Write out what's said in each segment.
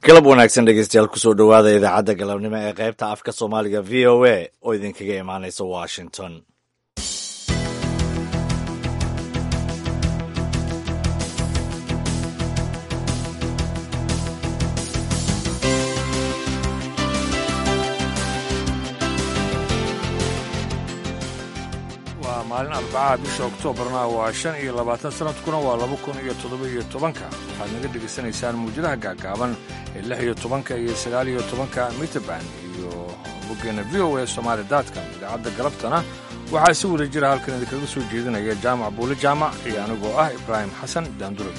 galab wanaagsan dhegeystayaal kusoo dhowaada idaacadda galabnimo ee qaybta afka soomaaliga v o a oo idinkaga imaanaysa washington waa maalin arbacaha bisha oktoobarna waa shan iyo labaatan sanadkuna waa laba kun iyo toddoba iyo tobanka waxaad naga dhegaysanaysaan muwjadaha gaagaaban ee lix iyo tobanka iyo sagaal iyo tobanka mitrband iyo boggeena v o a somaali daadkan idaacadda galabtana waxaa si wada jira halkan idinkaga soo jeedinaya jaamac buuli jaamac iyo anigoo ah ibraahim xasan daanduray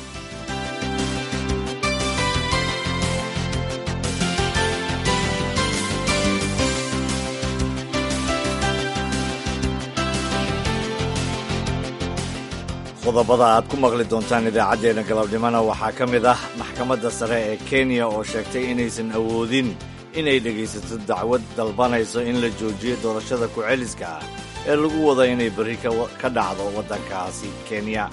qodobada aad ku maqli doontaan idaacaddeenna galabnimona waxaa ka mid ah maxkamadda sare ee kenya oo sheegtay inaysan awoodin inay dhegaysato dacwad dalbanayso in la joojiyo doorashada ku-celiska ah ee lagu wada inay berri ka dhacdo waddankaasi kenya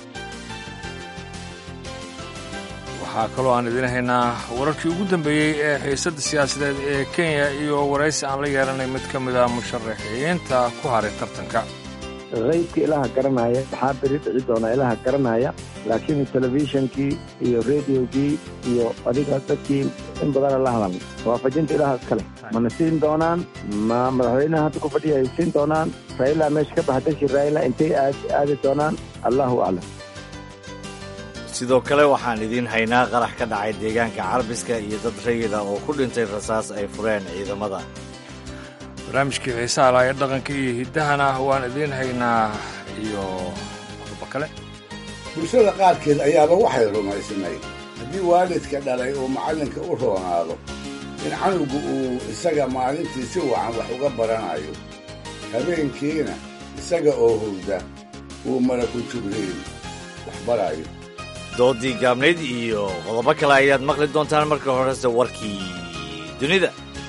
waxaa kaloo aan idiin haynaa wararkii ugu dambeeyey ee xiisadda siyaasadeed ee kenya iyo waraysi aan la yeelanay mid ka mid a musharaxiinta ku haray tartanka qaybka ilaha garanaya waxaa beri dhici doona ilaha garanaya laakiin telefishonkii iyo rediogii iyo adiga dadkii in badana la hadalna waafajinta ilaha iskale mana siin doonaan ma madaxweynaha hadda ku fadhiya ay siin doonaan raila meesha ka baxa dadkii raila intay aadi doonaan allahu aclam sidoo kale waxaan idiin haynaa qarax ka dhacay deegaanka carbiska iyo dad rayida oo ku dhintay rasaas ay fureen ciidamada barnaamijkii xiisaha laha ee dhaqanka iyo hiddahana waan idiin haynaa iyo qodobo kale bulshada qaarkeed ayaaba waxay rumaysnayd haddii waalidka dhalay uu macallinka u roonaado in canugu uu isaga maalintii si wacan wax uga baranayo habeenkiina isaga oo hurda uu malaku jibriil wax barayo doodii gaabnayd iyo qodobo kale ayaad maqli doontaan marka horese warkii dunida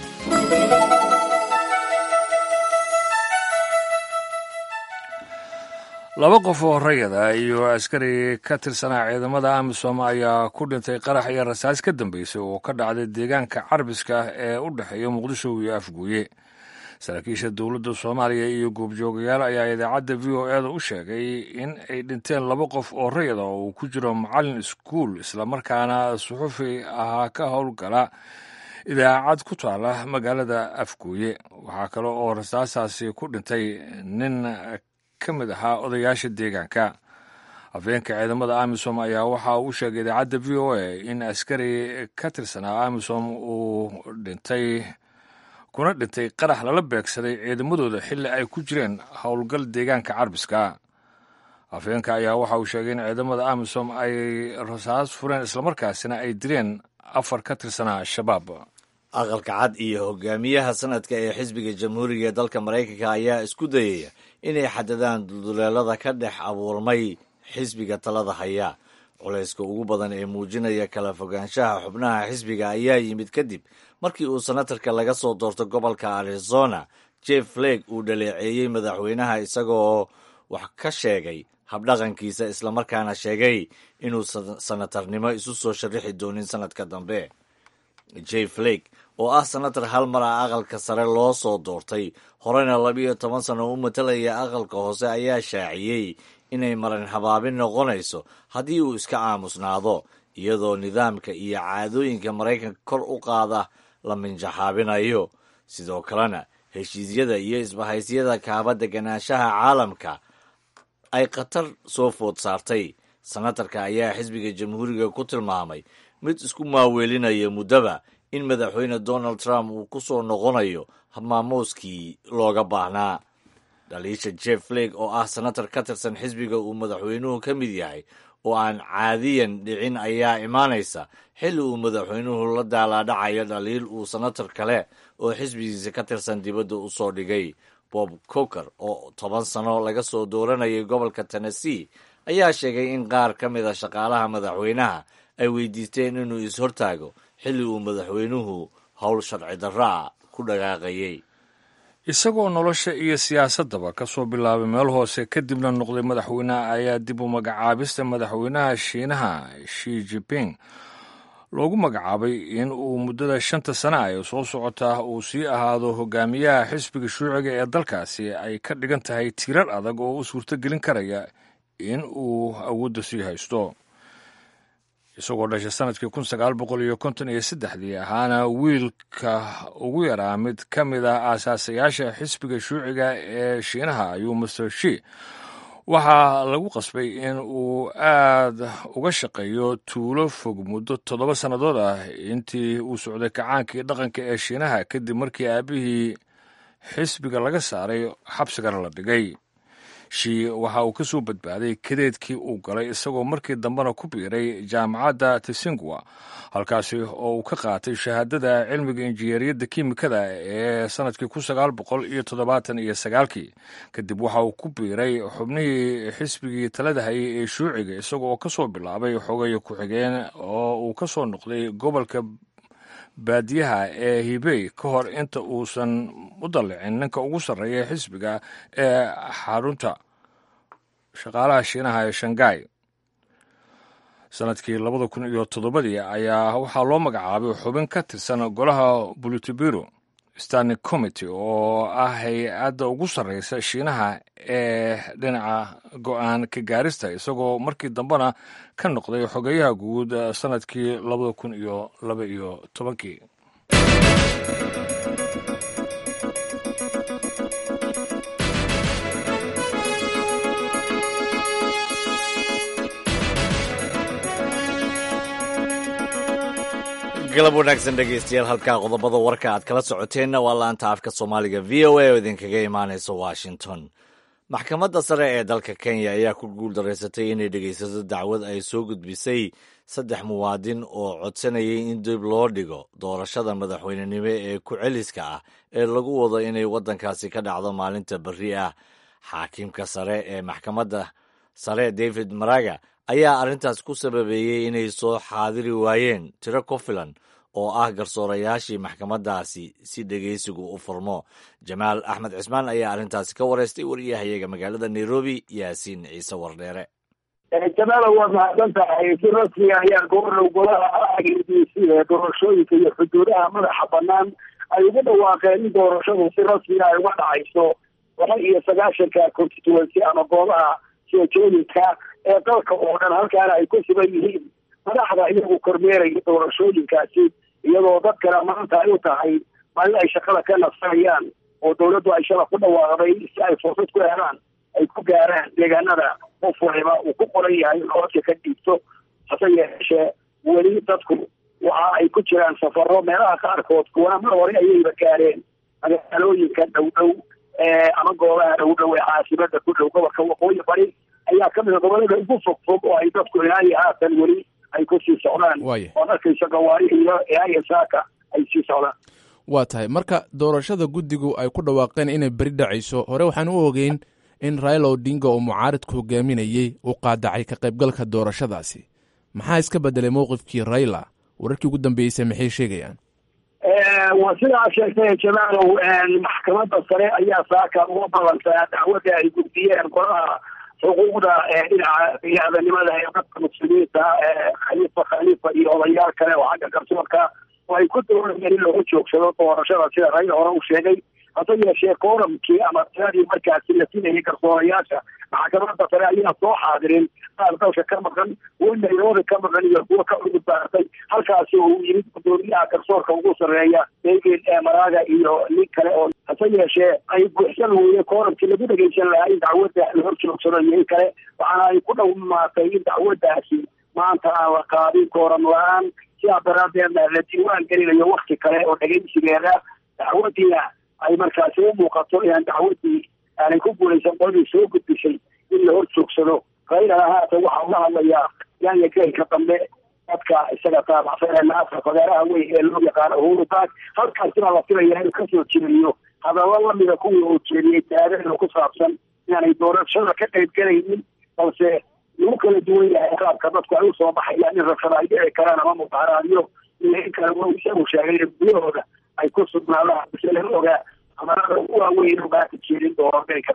laba qof oo rayada iyo askari ka tirsanaa ciidamada amisom ayaa ku dhintay qarax iyo rasaas ka dambeysay oo ka dhacday deegaanka carbiska ee u dhexeeya muqdisho iyo afguuye saraakiisha dowladda soomaaliya iyo goobjoogayaal ayaa idaacadda v o eeda u sheegay in ay dhinteen laba qof oo rayada oo uu ku jiro macallin iskuul islamarkaana suxufi ahaa ka howlgala idaacad ku taala magaalada afguuye waxaa kale oo rasaasaasi ku dhintay nin ka mid ahaa odayaasha deegaanka afeenka ciidamada amisom ayaa waxa uu sheegay idaacadda v o a in askari ka tirsanaa amisom uu dhintay kuna dhintay qarax lala beegsaday ciidamadooda xilli ay ku jireen howlgal deegaanka carbiska afeenka ayaa waxa uu sheegay in ciidamada amisom ay rasaas fureen islamarkaasina ay dileen afar ka tirsanaa al-shabaab aqalka cad iyo hogaamiyaha sanadka ee xisbiga jamhuuriga ee dalka maraykanka ayaa isku dayaya inay xadadaan dulduleelada ka dhex abuurmay xisbiga talada haya culayska ugu badan ee muujinaya kala fogaanshaha xubnaha xisbiga ayaa yimid kadib markii uu senatarka laga soo doorto gobolka arizona jeff flake uu dhaleeceeyey madaxweynaha isagoo wax ka sheegay habdhaqankiisa islamarkaana sheegay inuu senatarnimo isu soo sharixi doonin sanadka dambe j flake oo ah senatar hal mar ah aqalka sare loo soo doortay horena labiyo toban sano u matalaya aqalka hoose ayaa shaaciyey inay maran habaabin noqonayso haddii uu iska aamusnaado iyadoo nidaamka iyo caadooyinka maraykanka kor u qaada la minjaxaabinayo sidoo kalena heshiisyada iyo isbahaysyada kaaba deganaanshaha caalamka ay khatar soo food saartay senatarka ayaa xisbiga jamhuuriga ku tilmaamay mid isku maaweelinaya muddaba in madaxweyne donald trump uu ku soo noqonayo maamuuskii looga baahnaa dhaliisha jeff flake oo ah senatar ka tirsan xisbiga uu madaxweynuhu ka mid yahay oo aan caadiyan dhicin ayaa imaanaysa xilli uu madaxweynuhu la daalaadhacayo dhaliil uu senatar kale oo xisbigiisa ka tirsan dibadda u soo dhigay bob coker oo toban sano laga soo dooranayay gobolka tennessee ayaa sheegay in qaar ka mid a shaqaalaha madaxweynaha ay weydiisteen inuu is-hortaago xilli uu madaxweynuhu howl sharci darraa ku dhaqaaqayey isagoo nolosha iyo siyaasaddaba ka soo bilaabay meel hoose kadibna noqday madaxweyneha ayaa dib u magacaabista madaxweynaha shiinaha shi jiping loogu magacaabay in uu muddada shanta sana ee soo socota uu sii ahaado hogaamiyaha xisbiga shuuciga ee dalkaasi ay ka dhigan tahay tiirar adag oo u suurtogelin karaya in uu awoodda sii haysto isagoo dhashay sanadkii kun sagaal boqol iyo konton iyo saddexdii ahaana wiilka ugu yaraa mid ka mid ah aasaasayaasha xisbiga shuuciga ee shiinaha ayuu master shi waxaa lagu qasbay in uu aad uga shaqeeyo tuulo fog muddo toddoba sannadood ah intii uu socday kacaankii dhaqanka ee shiinaha kadib markii aabihii xisbiga laga saaray xabsigana la dhigay shi waxa uu ka soo badbaaday kadeedkii uu galay isagoo markii dambena ku biiray jaamacadda tisingwa halkaasi oo uu ka qaatay shahaadada cilmiga injineeriyadda kiimikada ee sanadkii kun sagaal boqol iyo toddobaatan iyo sagaalkii kadib waxa uu ku biiray xubnihii xisbigii talada hayay ee shuuciga isaga oo ka soo bilaabay xogayo ku-xigeen oo uu ka soo noqday gobolka baadiyaha ee hibey ka hor inta uusan u dallicin ninka ugu sarreeya xisbiga ee xarunta shaqaalaha shiinaha ee shangai sanadkii labada kun iyo toddobadii ayaa waxaa loo magacaabay xubin ka tirsan golaha bulutibiro standing committee oo ah hay-adda ugu sarreysa shiinaha ee dhinaca go-aan ka gaarista isagoo markii dambena ka noqday xogeyaha guud sanadkii labada kun iyo laba iyo tobankii galab wanaagsan dhegeystayaal halkaa qodobada warka aad kala socoteenna waa laanta afka soomaaliga v o a oo idinkaga imaanaysa washington maxkamadda sare ee dalka kenya ayaa ku guuldaraysatay inay dhegeysato dacwad ay soo gudbisay saddex muwaadin oo codsanayay in dib loo dhigo doorashada madaxweynenimo ee ku-celiska ah ee lagu wado inay waddankaasi ka dhacdo maalinta berri ah xaakimka sare ee maxkamadda sare david maraga ayaa arrintaas ku sababeeyey inay soo xaadiri waayeen tiro ku filan oo ah garsoorayaashii maxkamaddaasi si dhegeysigu u furmo jamaal axmed cismaan ayaa arrintaasi ka wareystay wariyahayaga magaalada nairobi yaasiin ciise wardheere jamaala waad mahadsan tahay si rasmiga ayaa gobornow golaha a b c ee doorashooyinka iyo xuduudaha madaxa banaan ay ugu dhawaaqeen in doorashadu si rasmiga ay uga dhacayso laba iyo sagaashanka constituency ama goobaha soojooyinka ee dalka oo dhan halkaana ay ku sugan yihiin madaxda iyagu kormeeraya doorashooyinkaasi iyadoo dadkana maanta ay u tahay maalin ay shaqada ka nafsanayaan oo dawladdu ay shala ku dhawaaqday si ay fursad ku helaan ay ku gaaraan deegaanada qof waliba uu ku qoran yahay codka ka dhiibto hase yeeshee weli dadku waxa ay ku jiraan safaro meelaha qaarkood kuwana mar hore ayayba gaareen magaalooyinka dhow dhow ama goobaha dhow dhow ee caasimada ku dhow gobolka waqooyi bari ayaa ka mid a gobolada ugu fog fog oo ay dadku ilaa iyo haatan weli ay ku sii socdaan oo arkaysa gawaari iyo ilaa iyo saaka ay sii socdaan waa tahay marka doorashada guddigu ay ku dhawaaqeen inay beri dhacayso hore waxaan u ogeyn in raila odinga oo mucaaridku hogaaminayey uu qaadacay ka qaybgalka doorashadaasi maxaa iska bedelay mowqifkii raila wararkii ugu dambeysay maxay sheegayaan waa sidaa sheegtay jamaalow maxkamadda sare ayaa saaka uga balantaa dacwadda ay gudbiyeen golaha xuquuqda dhinaca bini-aadanimada ee dadka muslimiinta khaliifa khaliifa iyo odayaal kale oo xagga garsoorka oo ay ku doonayeen in lagu joogsado doorashada sida raila hore uu sheegay hase yeeshee kooramkii ama tiradii markaasi la sinayay garsoorayaasha maxkamadda sare ayaa soo xaadirin qaar dalka ka maqan kuwa nairobi ka maqan iyo kuwa ka cudud baartay halkaasi oo uu yimid gudoomiyaha garsoorka ugu sarreeya david maraga iyo nin kale oo hase yeeshee ay buuxsan weye kooramkii lagu dhegeysan lahaa in dacwadda la hor joogsado iyo in kale waxaana ay ku dhawmaatay in dacwaddaasi maanta aan la qaadin kooram la-aan sidaa daraadeedna la diiwaan gelinayo wakti kale oo dhegeysigeeda dacwaddiina ay markaasi u muuqato inaan dacwaddii aanay ku guulaysan qoladii soo gudbisay in la hor joogsado raylana haatan waxa uga hadlayaa yaanya geelka dambe dadka isaga taabacsan ee naasa fagaaraha weyn ee loo yaqaano uhuru baak halkaasina la filaya inuu kasoo jeediyo hadallo lamida kuwii uu jeediyey taagano ku saabsan inaanay doorashada ka qayb galaynin balse lagu kala duwan yahay qaabka dadku ay usoo baxayaan in rabshada ay dhici karaan ama mudaharaadyo iyo in kale w isagu sheegay in gudahooda ay ku sugnaadaan mise laga ogaa amarada ugu waaweyn oo maanta jeedin dooro geelka dambe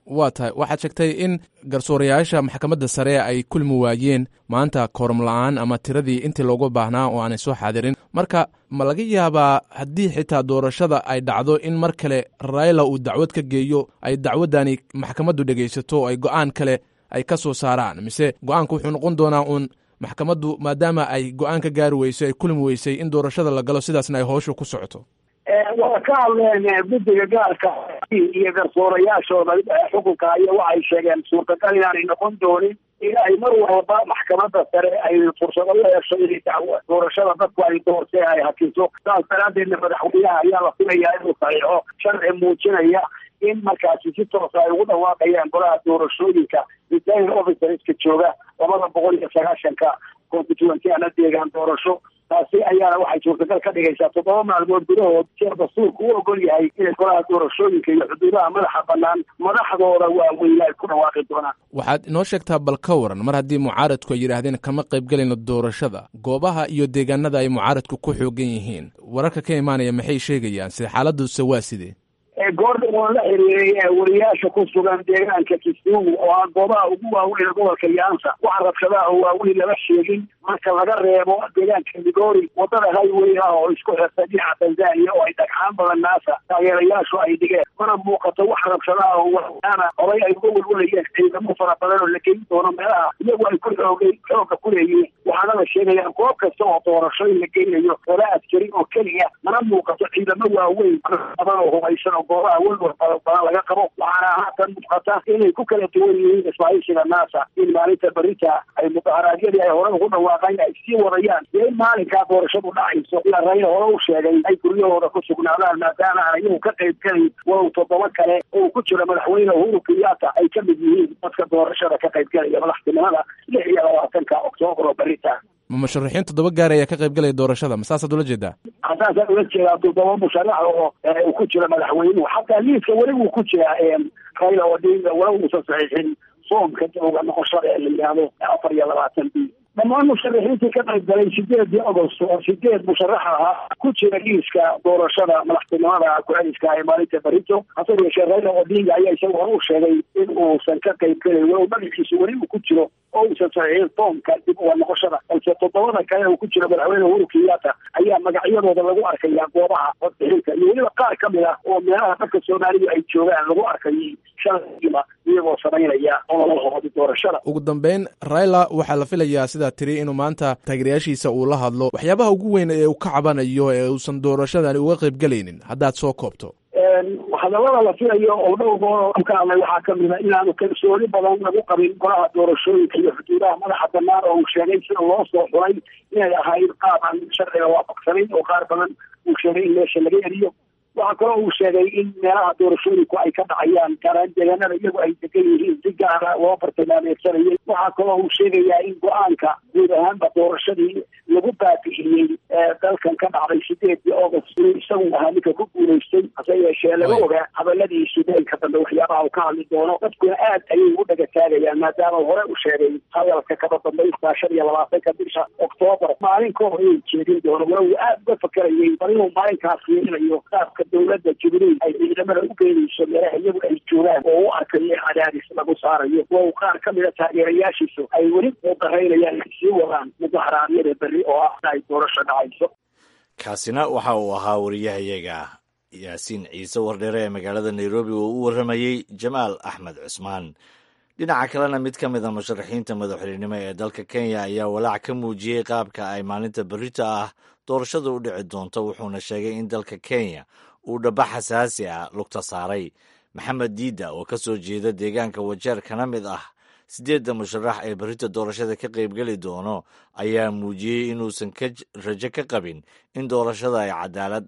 waa tahay waxaad sheegtay in garsoorayaasha maxkamadda sare ay kulmi waayeen maanta kooram la-aan ama tiradii intii loogu baahnaa oo aanay soo xaadirin marka ma laga yaabaa haddii xitaa doorashada ay dhacdo in mar kale raila uu dacwad ka geeyo ay dacwaddani maxkamaddu dhegaysato oo ay go-aan kale ay ka soo saaraan mise go-aanku wuxuu noqon doonaa uun maxkamaddu maadaama ay go-aan ka gaari weysay ay kulmi weysay in doorashada la galo sidaasna ay howshu ku socoto waa ka hadleen guddiga gaarka iyo garsoorayaashooda xukunka iyo waxay sheegeen suurtagal inaanay noqon doonin in ay mar walba maxkamadda sare ay fursado u hesho inay dacwo doorashada dadku ay doortee ay hakiso saas daraadeedna madaxweynaha ayaa la filayaa inuu saxiixo sharci muujinaya in markaasi si toosa ay ugu dhawaaqayaan golaha doorashooyinka returning officerska jooga labada boqol iyo sagaashanka constituency ana deegaan doorasho taasi ayaana waxay suurtagal ka dhigaysaa toddoba maalmood gudahood sida dastuurka u ogol yahay inay golaha doorashooyinka iyo xuduudaha madaxa banaan madaxdooda waaweyne ay ku dhawaaqi doonaan waxaad inoo sheegtaa bal ka waran mar haddii mucaaradku ay yidhaahdeen kama qaybgelayno doorashada goobaha iyo deegaanada ay mucaaradku ku xoogan yihiin wararka ka imaanaya maxay sheegayaan sida xaaladuse waa sidee goordhan oo la xiriiray wariyaasha ku sugan deegaanka kisumu oo ah goobaha ugu waaweyn gobolka yaansa waxa rabshadaha oo waaweyn lama sheegin marka laga reebo deegaanka migori wadada highway ah oo isku xirta dhinaca tanzania oo ay dhagxaan badan naasa taageerayaashu ay dhigeen mana muuqato wax rabshadaha oo waana horay ay uga welwalayeen ciidamo fara badan oo la geyn doono meelaha iyagu ay ku xoogay xooga ku leeyihiin waxaana la sheegayaa goob kasta oo doorasho in la geynayo ola askari oo keliya mana muuqato ciidamo waaweyn badan oo hubaysan oo goobaha welwal badan laga qabo waxaana haatan muuqata inay ku kala duwan yihiin isbaahisiga naasa in maalinta berita ay mudaharaadyadii ay hore ugu dhawaaqeen ay sii wadayaan iyo in maalinkaa doorashadu dhacayso ila rayla hore u sheegay ay guryahooda ku sugnaadaan maadaama aan iyagu ka qayb gelayn walow toddoba kale oo ku jira madaxweyne uhuru kenyatta ay ka mid yihiin dadka doorashada ka qayb gelaya madaxtinimada lix iyo labaatanka oktoobar oo berita ma musharaxiin toddoba gaar ayaa ka qayb galaya doorashada ma saasaad ula jeedaa hasaasaan ula jeedaa toddoba musharax oo uu ku jira madaxweynuhu xataa liiska weli wuu ku jiraa rayla odinga wala uusan saxiixin soomka dowga noqoshada ee la yidhaahdo afar iyo labaatan b dhammaan musharaxiintii ka qayb galay sideedii agost oo sideed musharax ahaa ku jira liiska doorashada madaxtinimada ku-celiska ee maalinta barito hase yeeshee rayla odinga ayaa isaga hore u sheegay in uusan ka qayb gelay walow magaciisa weli uu ku jiro oo uusan saxiixin foomka dib uga noqoshada balse toddobada kale uu ku jiro madaxweyne uhuru kenyatta ayaa magacyadooda lagu arkayaa goobaha codbixinta iyo weliba qaar ka mid ah oo meelaha dadka soomaalidu ay joogaan lagu arkayay shalaiba iyagoo samaynaya ololahoodi doorashada ugu dambeyn raila waxaa la filayaa sidaa tiri inuu maanta taageerayaashiisa uu la hadlo waxyaabaha ugu weyn ee uu ka cabanayo ee uusan doorashadani uga qayb gelaynin haddaad soo koobto hadallada la filayo oo dhowr goor ka hadlay waxaa kamid a inaanu kalsooni badan lagu qabin golaha doorashooyinka iyo xuduudaha madaxa banaan oo uu sheegay sida loo soo xuray inay ahayd qaab aan sharciga waafaqsanayn oo qaar badan uu sheegay in meesha laga eriyo waxaa kaloo uu sheegay in meelaha doorashooyinku ay ka dhacayaan gaaraan deegaanada iyagu ay degan yihiin si gaara loo bartilmaameedsanayay waxaa kaloo uu sheegayaa in go-aanka guud ahaanba doorashadii lagu baabi'iyey dalkan ka dhacday sideedii august inuu isagu ahaa ninka ku guulaystay hase yeeshee laga ogaa hadaladiisu deelka dambe waxyaabaha uu ka hadli doono dadkuna aad ayay ugu dhagataagayaan maadaama hore u sheegay hadalka kaba dambaystaa shan iyo labaatanka bisha oktoobar maalin ka hor inay jeedin doono wala uu aad uga fakerayay bal inuu maalinkaas fiirinayo qaabka dowladda jibriil ay ciidamada u geenayso meelaha iyagu ay joogaan oo u arkayo in cadaadis lagu saarayo waa qaar ka mida taageerayaashiisu ay weli muudaraynayaan ay sii wadaan mudaharaadyada berri oo ah ay doorasho dhacayso kaasina waxa uu ahaa wariyahayaga yaasiin ciise wardheere ee magaalada nairobi oo u warramayey jamaal axmed cusmaan dhinaca kalena mid ka mid a musharaxiinta madaxweynenimo ee dalka kenya ayaa walaac ka muujiyey qaabka ay maalinta berrito ah doorashada u dhici doonto wuxuuna sheegay in dalka kenya uu dhaba xasaasi ah lugta saaray maxamed diida oo ka soo jeeda deegaanka wajeer kana mid ah siddeedda musharax ee berrita doorashada ka qaybgeli doono ayaa muujiyey inuusan ka rajo ka qabin in doorashada ay cadaalad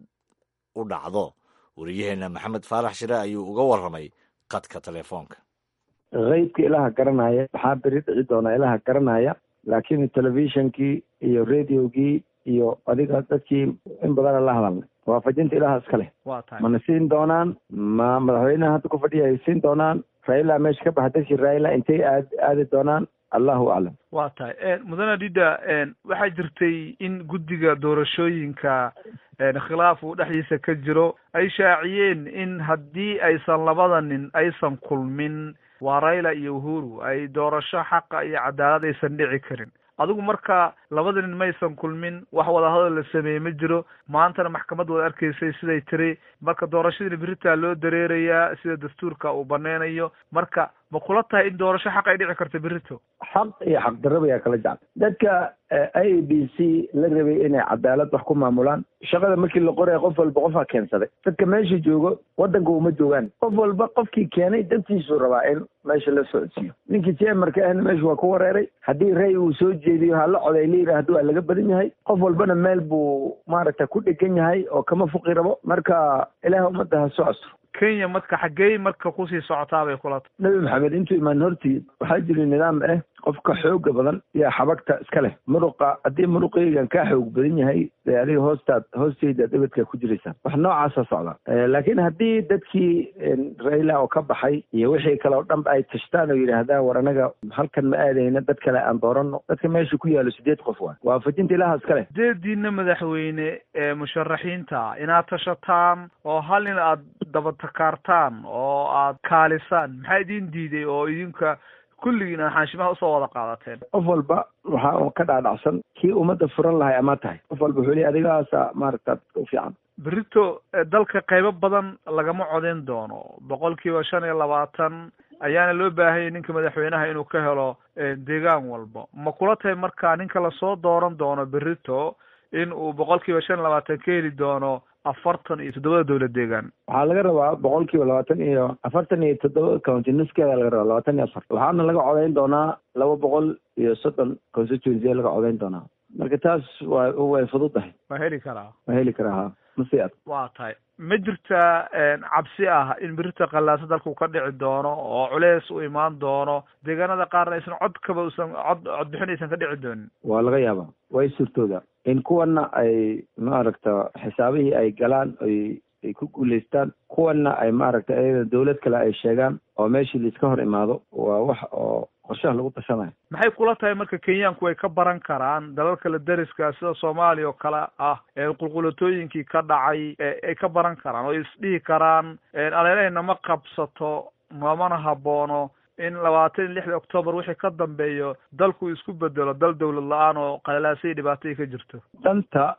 u dhacdo wariyaheenna maxamed faarax shire ayuu uga warramay qadka telefoonka kaydka ilaha garanaya waxaa beri dhici doonaa ilaha garanaya laakiin telefishonkii iyo radiogii iyo adiga dadkii in badana la hadalnay waafajinta ilaha iska leh mana siin doonaan ma madaxweynaha hadda ku fadhiya ay siin doonaan raila meesha ka baxa dadkii raila intay aad aadi doonaan allahu aclam waa tahay mudane dida waxaa jirtay in guddiga doorashooyinka khilaaf uu dhexdiisa ka jiro ay shaaciyeen in haddii aysan labada nin aysan kulmin waa rayla iyo uhuru ay doorasho xaqa iyo cadaalad aysan dhici karin adigu marka labada nin maysan kulmin wax wadahadal la sameeyey ma jiro maantana maxkamad wada arkaysay siday tiri marka doorashadiina beritaa loo dareerayaa sida dastuurka uu baneynayo marka ma kula tahay in doorasho xaq ay dhici karto berito xaq iyo xaq darraba ayaa kala jecel dadka a b c la rabay inay cadaalad wax ku maamulaan shaqada markii la qoraya qof walba qofaa keensaday dadka meesha joogo waddanka uma joogaan qof walba qofkii keenay dantiisuu rabaa in meesha la socodsiiyo ninkii jemarka ahna meesha waa ku wareeray haddii ray uu soo jeediyo hala coday la yidhaahdo waa laga badan yahay qof walbana meel buu maaragta ku dhegan yahay oo kama fuqi rabo marka ilaah ummadda ha soo astro kenya marka xaggey marka kusii socotaa bay kula tahay nebi maxamed intuu imaan hortii waxaa jiri nidaam ah qofka xooga badan yaa xabagta iska leh muruqa haddii muruqaygan kaa xoog badan yahay dee adiga hoostaad hoostayda dhibadkaa ku jiraysaa wax noocaasa socda laakiin haddii dadkii rayla oo ka baxay iyo wixii kale oo dhanba ay tashtaan oo yidhaahdaan war anaga halkan ma aadayna dad kale aan doorano dadka meesha ku yaalo sideed qof waa waafajinta ilaha iska leh sideediina madaxweyne ee musharaxiinta inaad tashataan oo hal in aad dabatakaartaan oo aad kaalisaan maxaa idin diiday oo idinka kulligiin aan xaashimaha usoo wada qaadateen qof walba waxaa ka dhaadhacsan kii ummadda furan lahay amaa tahay qof walba wuxuu leey adigaasa maaragta u fiican berito dalka qaybo badan lagama codeyn doono boqol kiiba shan iyo labaatan ayaana loo baahanyay ninka madaxweynaha inuu ka helo deegaan walba ma kula tahay marka ninka lasoo dooran doono berito in uu boqol kiiba shan iyo labaatan ka heli doono afartan iyo toddobada dowlad deegaan waxaa laga rabaa boqol kiiba labaatan iyo afartan iyo toddoba county nuskeeda laga rabaa labaatan iyo afar waxaana laga codeyn doonaa laba boqol iyo soddon constituency laga codeyn doonaa marka taas waa way fududahay ma heli karaa ma heli karaa ha masi ad waa tahay ma jirtaa cabsi ah in berita qallaasa dalku ka dhici doono oo culeys u imaan doono deegaanada qaarna aysan codkaba usan cod codbixin aysan ka dhici doonin waa laga yaabaa way suurtooda in kuwana ay maaragta xisaabihii ay galaan ay ay ku guulaystaan kuwana ay maaragta iyada dawlad kale ay sheegaan oo meeshii laiska hor imaado waa wax oo qorshaha lagu tashanayo maxay kula tahay marka kenyaanku ay ka baran karaan dalal kale deriska sida soomaaliya oo kale ah ee qulqulatooyinkii ka dhacay ay ka baran karaan oo isdhihi karaan aleelahayna ma qabsato mamana haboono in labaatan iyo lixda octoobar wixii ka dambeeyo dalku isku bedelo dal dawlad la-aan oo qalalaasay dhibaatay ka jirto danta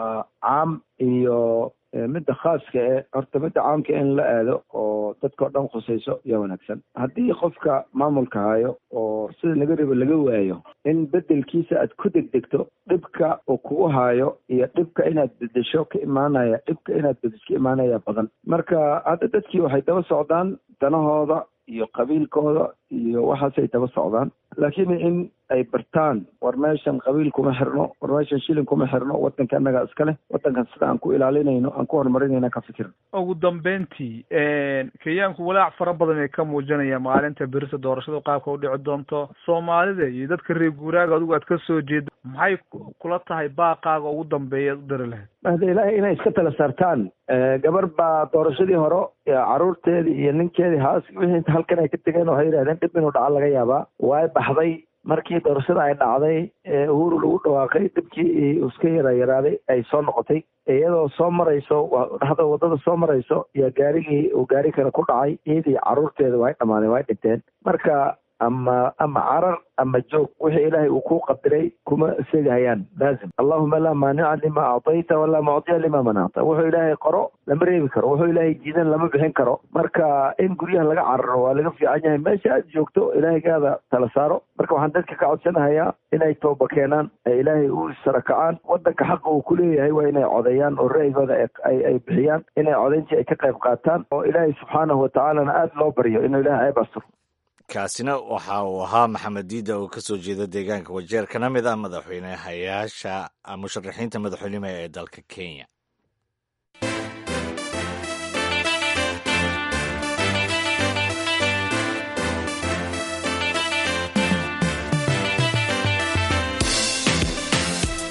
caam iyo midda khaaska e horta midda caamka in la aado oo dadka o dhan khusayso yaa wanaagsan haddii qofka maamulka hayo oo sida laga rabo laga waayo in bedelkiisa aad ku degdegto dhibka uu kugu hayo iyo dhibka inaad bedesho ka imaanaya dhibka inaad bedesho ka imaanaya badan marka hadda dadkii waxay daba socdaan danahooda iyo qabiilkooda iyo waxaasay daba socdaan laakiin in ay bartaan war meeshan qabiil kuma xirno war meeshan shilin kuma xirno wadanka annaga iska leh wadankan sida aan ku ilaalinayno aan ku horumarinayna ka fikirno ugu dambeyntii kenyaanku walaac fara badan ay ka muujinayaan maalinta berita doorashada qaabka u dhici doonto soomaalida iyo dadka reer guuraaga adigu aad ka soo jeedo maxay kula tahay baaqaaga ugu dambeeya u dari lahayd mahda ilaahay inay iska tala saartaan gabar baa doorashadii hore caruurteedii iyo ninkeedii haas wixii halkan ay ka tegeen waxay yidhahdeen dhib inuu dhaca laga yaabaa way baxday markii doorashada ay dhacday ee uhuru lagu dhawaaqay dhibkii iska yara yaraaday ay soo noqotay iyadoo soo marayso dhexda waddada soo marayso iyo gaarigii uu gaari kale ku dhacay iyadii caruurteeda way dhamaadeen way dhinteen marka ama ama carar ama joog wixii ilaahay uu ku qadiray kuma segahayaan laazim allahuma laa maanica lima actayta walaa mucdiya lima manacta wuxuu ilaahay qoro lama reebi karo wuxuu ilaahay jiidan lama bixin karo marka in guryaha laga cararo waa laga fiican yahay meesha aad joogto ilaahaygaada tala saaro marka waxaan dadka ka codsanahayaa inay tooba keenaan ee ilaahay u sarakacaan wadanka xaqa uu ku leeyahay waa inay codeeyaan oo ra'yigooda ay ay bixiyaan inay codayntii ay ka qayb qaataan oo ilaahay subxaanahu watacaalana aada loo baryo inuu ilahay ceeb asturo kaasina waxa uu ahaa maxamed diida oo ka soo jeeda deegaanka wajeer kana mid ah madaxweynehayaasha musharaxiinta madaxweynima ee dalka kenya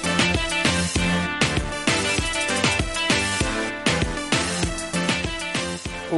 ugu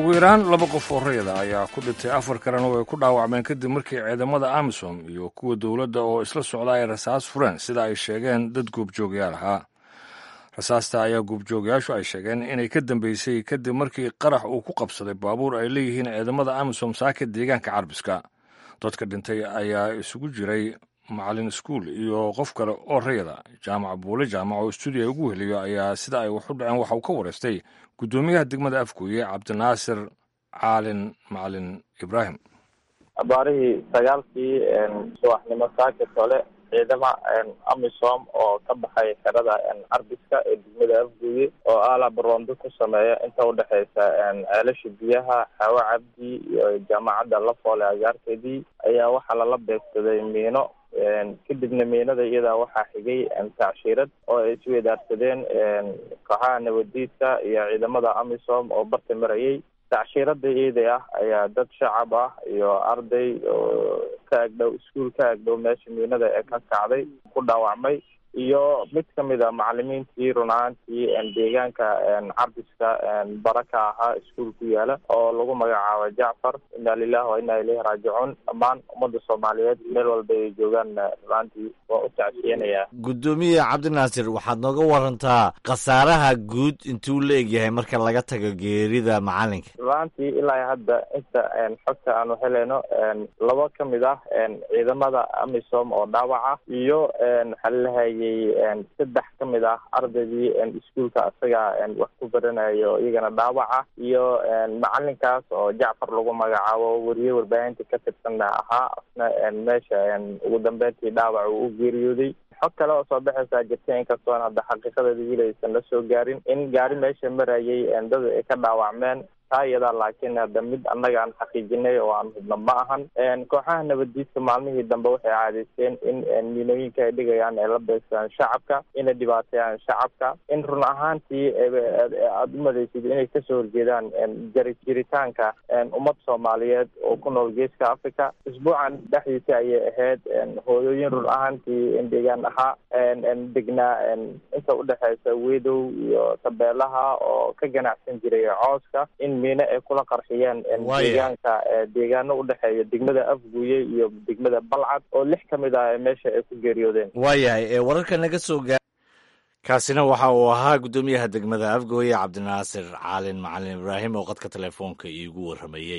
ugu yaraan laba qof oo rayada ayaa ku dhintay afar kalena oo ay ku dhaawacmeen kadib markii ciidamada amisom iyo kuwa dowladda oo isla socda ay rasaas fureen sida ay sheegeen dad goobjoogyaal ahaa rasaasta ayaa goobjoogayaashu ay sheegeen inay ka dambeysay kadib markii qarax uu ku qabsaday baabuur ay leeyihiin ciidamada amisom saaka deegaanka carbiska dadka dhintay ayaa isugu jiray macalin iskuul iyo qof kale oo rayada jaamac buule jaamac oo stuudiya ugu heliyo ayaa sida ay wax u dhaceen waxa uu ka wareystay guddoomiyaha degmada afgooye cabdinaasir caalin macalin ibraahim abaarihii sagaalkii subaxnimo saaka tole ciidama amisom oo ka baxay xerada carbiska ee degmada afgooye oo aala baroondo ku sameeya inta udhexeysa ceelasha biyaha xaawo cabdi iyo jaamacadda lafoole agaarkeedii ayaa waxaa lala beegsaday miino kadibna miinada iyadaa waxaa xigay tacshiirad oo ay isweydaarsadeen kooxaha nabadiidka iyo ciidamada amisom oo barta marayay tacshiirada iyada ah ayaa dad shacab ah iyo arday oo ka agdhow iskuol ka agdhow meesha miinada ee ka kacday ku dhaawacmay iyo mid kamid a macalimiintii run ahaantii deegaanka carbiska bara ka ahaa iskuol ku yaala oo lagu magacaabo jacfar inna lilahi wa inna ilayhi raajicuun dhammaan ummadda soomaaliyeed meel walba ay joogaan runaantii waa u tacsiyanayaa guddoomiye cabdinaasir waxaad nooga warantaa khasaaraha guud intuu la egyahay marka laga tago geerida macalinka runaantii ilaa hadda inta xogta aanu helayno laba kamid ah ciidamada amisom oo dhaawaca iyo xalilahayay saddex ka mid ah ardaydii iskuolka isaga wax ku baranayo iyagana dhaawaca iyo macalinkaas oo jacfar lagu magacaabo weriye warbaahinta ka tirsanna ahaa asna meesha ugu dambeyntii dhaawac uu u geeriyooday xog kale oo soo baxaysaa jirta inkastoon hadda xaqiiqadeeda wiilaysan la soo gaarin in gaari meesha marayay dad ay ka dhaawacmeen taa iyadaa laakiin hadda mid annaga aan xaqiijinay oo aan hubno ma ahan kooxaha nabadiidka maalmihii dambe waxay caadaysteen in miinooyinka ay dhigayaan ay la beegsadaan shacabka inay dhibaateeyaan shacabka in run ahaantii aada u madaysid inay kasoo horjeedaan jari jiritaanka ummad soomaaliyeed oo ku nool geeska africa isbuucan dhexdiisa ayay ahayd hooyooyin run ahaantii deegaan ahaa degnaa inta udhexeysa wedow iyo tabeelaha oo ka ganacsan jiray cooska in miine ay kula qarxiyeen deegaanka deegaano udhexeeya degmada afguye iyo degmada balcad oo lix ka mid ah meesha ay ku geeriyoodeen waayahay wararka naga soo gaa kaasina waxa uu ahaa guddoomiyaha degmada afgooye cabdinaasir caalin macalin ibraahim oo qadka telefoonka iigu warramayey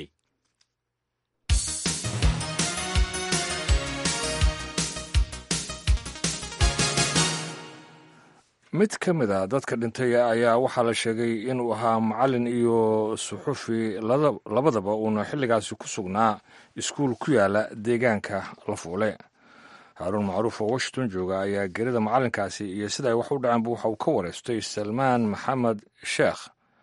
mid ka mid a dadka dhintay ayaa waxaa la sheegay inuu ahaa macalin iyo suxufi labadaba uuna xilligaasi ku sugnaa iskuul ku yaala deegaanka lafuule haaruun macruuf oo washington jooga ayaa gerida macalinkaasi iyo sida ay wax u dhaceenba waxa uu ka wareystay salmaan maxamed sheekh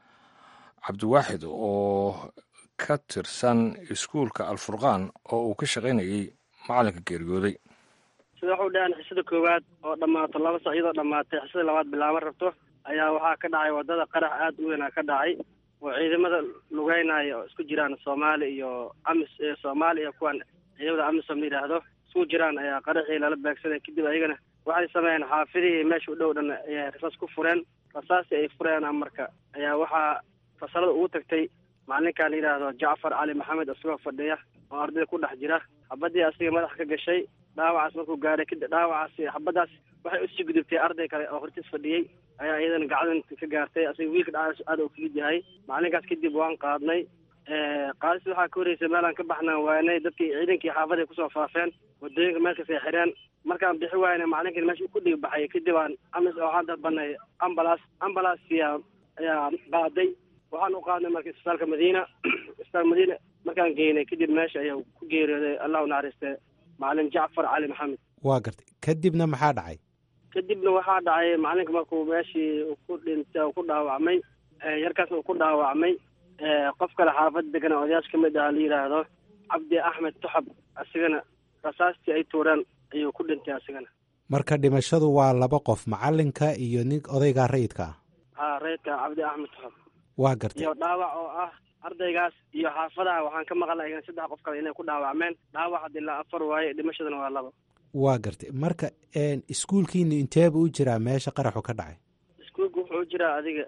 cabdiwaaxid oo ka tirsan iskuulka alfurqaan oo uu ka shaqaynayay macalinka geeriyooday sida waxu dhahaan xisada koowaad oo dhammaato laba sac iyadoo dhammaatay xisada labaad bilaaban rabto ayaa waxaa ka dhacay wadada qarax aada u weynaa ka dhacay oo ciidamada lugeynaya oo isku jiraan soomaali iyo amis soomaali iyo kuwan ciidamada amisom la yidhaahdo isku jiraan ayaa qaraxii lala beegsaday kadib ayagana waxay sameeyeen xaafidihii meesha u dhow dhan ayay rasaas ku fureen rasaastii ay fureen marka ayaa waxaa fasalada ugu tagtay macalinka la yidhaahdo jacfar cali maxamed isagoo fadhiya oo ardayda ku dhex jira xabadii asiga madaxa ka gashay dhaawacaas markuu gaaray kadib dhaawacaasi xabadaas waxay usii gudubtay arday kale oo hortiis fadhiyey ayaa iyadana gacadan ka gaartay asiga wiilka dhaawacaas aada u fudud yahay macalinkaas kadib waan qaadnay qaadis waxaa ka horreysay meelaan ka baxnaan waanay dadkii ciidankii xaafaday kusoo faafeen wadooyinka meelkasay xireen markaan bixi waayna macalinkan meesha ku dhig baxay kadib aan amis waxaan dalbanay ambalaas ambalaasia ayaa qaaday waxaan u qaadnay marka isbitaalka madiina isbitaalka madiina markaan geynay kadib meesha ayaa ku geeriyooday allahu naxariiste macalin jacfar cali maxamed waa gartay kadibna maxaa dhacay kadibna waxaa dhacay macalinka markuu meeshii ku dhintay ku dhaawacmay yarkaasna uu ku dhaawacmay qof kale xaafad degana odayaasha ka mid ah la yidhaahdo cabdi axmed tuxab asigana rasaastii ay tuureen ayuu ku dhintay asigana marka dhimashadu waa laba qof macalinka iyo nin odaygaa rayidka ah ha rayidka cabdi axmed tuxab waa gartay iyo dhaawac oo ah ardaygaas iyo xaafadaha waxaan ka maqalnay igana saddex qof kale inay ku dhaawacmeen dhaawac ilaa afar waaye dhimashadana waa laba waa gartay marka iskuulkiina inteeba u jiraa meesha qaraxu ka dhacay iskuulka wuxuu u jiraa adiga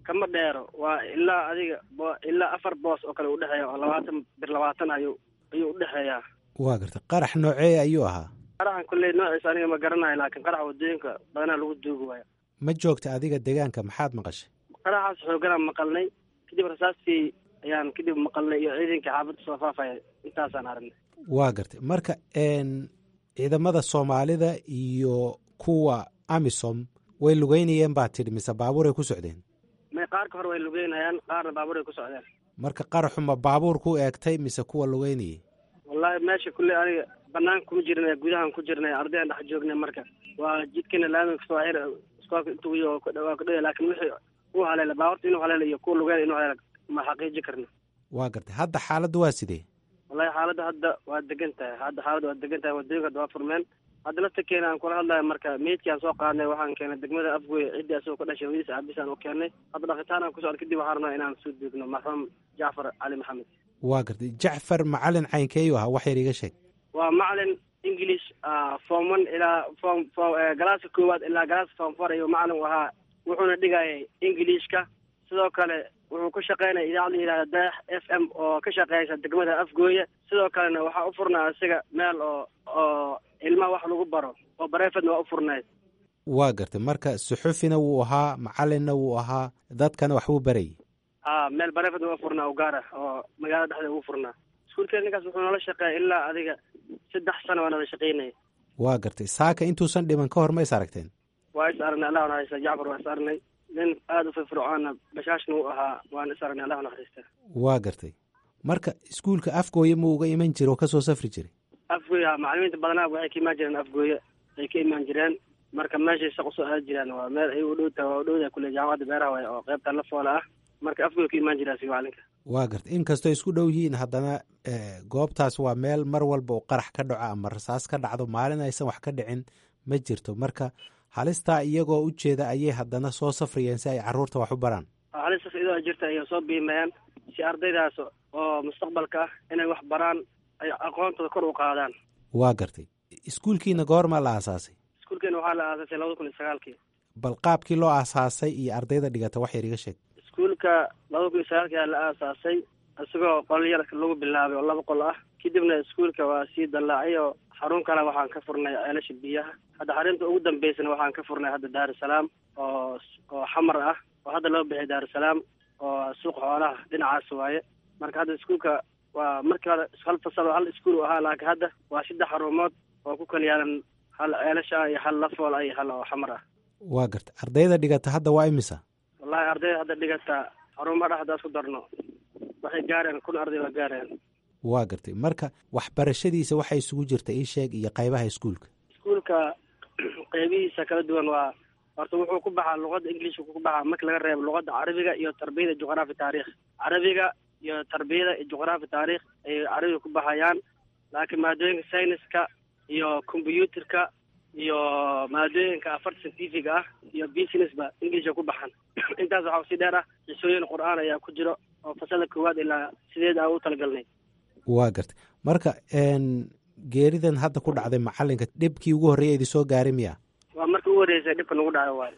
kama dheero waa ilaa adiga bo- ilaa afar boos oo kale udhexeeya oo labaatan bir labaatan ayuu ayuu udhexeeyaa waa gartay qarax noocee ayuu ahaa qaraxan kolley noociisa aniga ma garanayo laakiin qaraxa wadooyinka badanaa lagu duugi waayo ma joogta adiga deegaanka maxaad maqashay qaraxaas xooganaan maqalnay kadib rasaastii ayaan kadib maqalnay iyo ciidankii xaafadda soo faafaya intaasaan aragnay waa gartay marka n ciidamada soomaalida iyo kuwa amisom way lugeynayeen baa tidhi mise baabuuray ku socdeen may qaarka hore way lugeynayaan qaarna baabuur ay ku socdeen marka qaraxu ma baabuur ku eegtay mise kuwa lugeynayay wallahi meesha kulley aniga banaanka kuma jirnay gudahan ku jirnay ardaydan dhex joognay marka waa jidkana laamiga kasoo xir iskoolka intuu iyo waa ku dhaya laakiin wixii uu haleela baabuurta inuu haleela iyo kuwa lugeyn inuu haleela ma xaqiiji karno waa gartay hadda xaaladdu waa sidee wallahi xaaladda hadda waa degan tahay hadda xaaladda waa degan tahay wadooyinka hadda waa furmeen hadda laftakeena aan kula hadlayo marka meydkiaan soo qaadnay waxaan keenay degmada afgoy ciddii asagoo ka dhashay hooyadiisa aabisaan u keenay hadda dhaqitaan aan ku socdo kadib waxaan rabnaa inaan soo duugno marxuum jacfar cali maxamed waa gartay jacfar macalin caynkeeyuu ahaa wax yar iga sheeg waa macalin english ah, form one ilaa form form eh, galaaska koowaad ilaa galaaska form four ayuu macalin u ahaa wuxuuna dhigayay englishka sidoo kale wuxuu ku shaqeynaya idaacad la yidhahda dayax f m oo ka shaqeysa degmada afgooye sidoo kalena waxaa u furnaa isaga meel oo oo ilmaha wax lagu baro oo bareefadna waa u furnayd waa gartay marka suxufina wuu ahaa macalinna wuu ahaa dadkana waxbuu barayay ha meel bareefadna waa furnaa u gaar ah oo magaalada dhexdeeda ugu furnaa iskuulkeena ninkaas wuxuu noola shaqeeya ilaa adiga saddex sano waa nala shaqeynaya waa gartay saaka intuusan dhiman ka hor ma is aragteen waa is aragnay allah naxariista jacfar waa is aragnay nin aada u firfircoona bashaashna u ahaa waan is aragnay allah naxariista waa gartay marka iskuulka afgooye ma uga iman jira oo kasoo safri jiray afgooye ha macalimiinta badanaa waxay ka imaan jireen afgooye ay ka imaan jireen marka meeshay shaq usoo aadi jiraan waa meel ay u dhowta waa u dhowda kule jaamacadda beeraha waay oo qaybta la foola ah marka afgooye ka imaan jiraa si macalinka waa gartay inkastoo isku dhow yihiin haddana eh, goobtaas waa meel mar walba oo qarax ka dhaco ama rasaas ka dhacdo maalin aysan wax ka dhicin ma jirto marka halistaa iyagoo u jeeda ayay haddana soo safrayeen si ay caruurta wax u baraan halistas idoo jirta ayay soo biimayaan si ardaydaas oo mustaqbalka ah inay wax baraan ay aqoontooda kor u qaadaan waa gartay iskuulkiina goormaa la aasaasay iskuulkeena waxaa la aasaasay labada kun iyo sagaalkii bal qaabkii loo aasaasay iyo ardayda dhigata wax yar iga sheeg iskuulka labada kun iyo sagaalkii ayaa la aasaasay isagoo qol yar lagu bilaabay oo laba qol ah kadibna iskuulka waa sii dallaacay oo xarun kale waxaan ka furnay ceelasha biyaha hadda xarunta ugu dambeysana waxaan ka furnay hadda daarusalaam oo oo xamar ah oo hadda loo bixiyay daarusalaam oo suuq xoolaha dhinacaas waaye marka hadda iskuulka waa markii hore hal fasal oo hal iskuul u ahaa laakiin hadda waa saddex xarumood oo ku kala yaalan hal ceelasha ah iyo hal lafool ah iyo hal oo xamar ah waa gartay ardayda dhigata hadda waa imisa wallahi ardayda hadda dhigata xarumaha dhex haddaa isku darno waxay gaareen kun arday waa gaareen waa gartay marka waxbarashadiisa waxay isugu jirta ii sheeg iyo qaybaha iskuulka iskuulka qeybihiisa kala duwan waa horta wuxuu ku baxaa luqadda englishka ku baxaa marka laga reebo luqadda carabiga iyo tarbiyada juqraafi taarikh carabiga iyo tarbiyada iyo juqraafi taarikh ayay carabiga ku baxayaan laakiin maadooyinka sayniska iyo combyuutarka iyo maadooyinka afarta scientific ah iyo businessba englisha ku baxan intaas waxaa usii dheer ah xisooyin qur-aan ayaa ku jiro oo fasalda koowaad ilaa sideed aan u talagalnay waa gartay marka n geeridan hadda ku dhacday macalinka dhibkii ugu horreeya idi soo gaaray miya waa markii ugu horreysay dhibka nagu dhaco waayo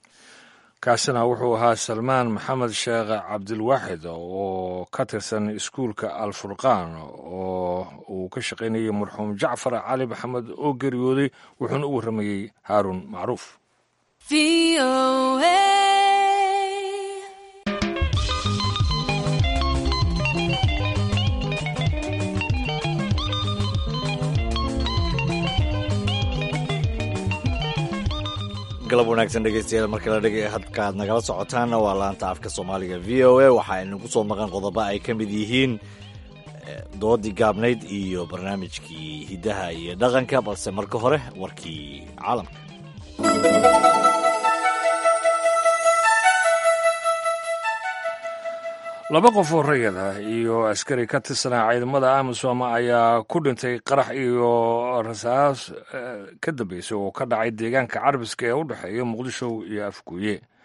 kaasina wuxuu ahaa salmaan maxamed sheekh cabdilwaaxid oo ka tirsan iskuulka alfurqaan oo uu ka shaqaynayay marxuum jacfar cali maxamed oo geeriyooday wuxuuna u warramayey haaruun macruuf galab wanaagsan dhegeystayaal marka la dhegay hadka aad nagala socotaanna waa laanta afka soomaaliga v o a waxaa inagu soo maqan qodobo ay ka mid yihiin doodii gaabnayd iyo barnaamijkii hiddaha iyo dhaqanka balse marka hore warkii caalamka laba qof oo rayid ah iyo askari ka tirsanaa ciidamada amisom ayaa ku dhintay qarax iyo rasaas ka dambeysay oo ka dhacay deegaanka carabiska ee u dhexeeya muqdisho iyo afguuye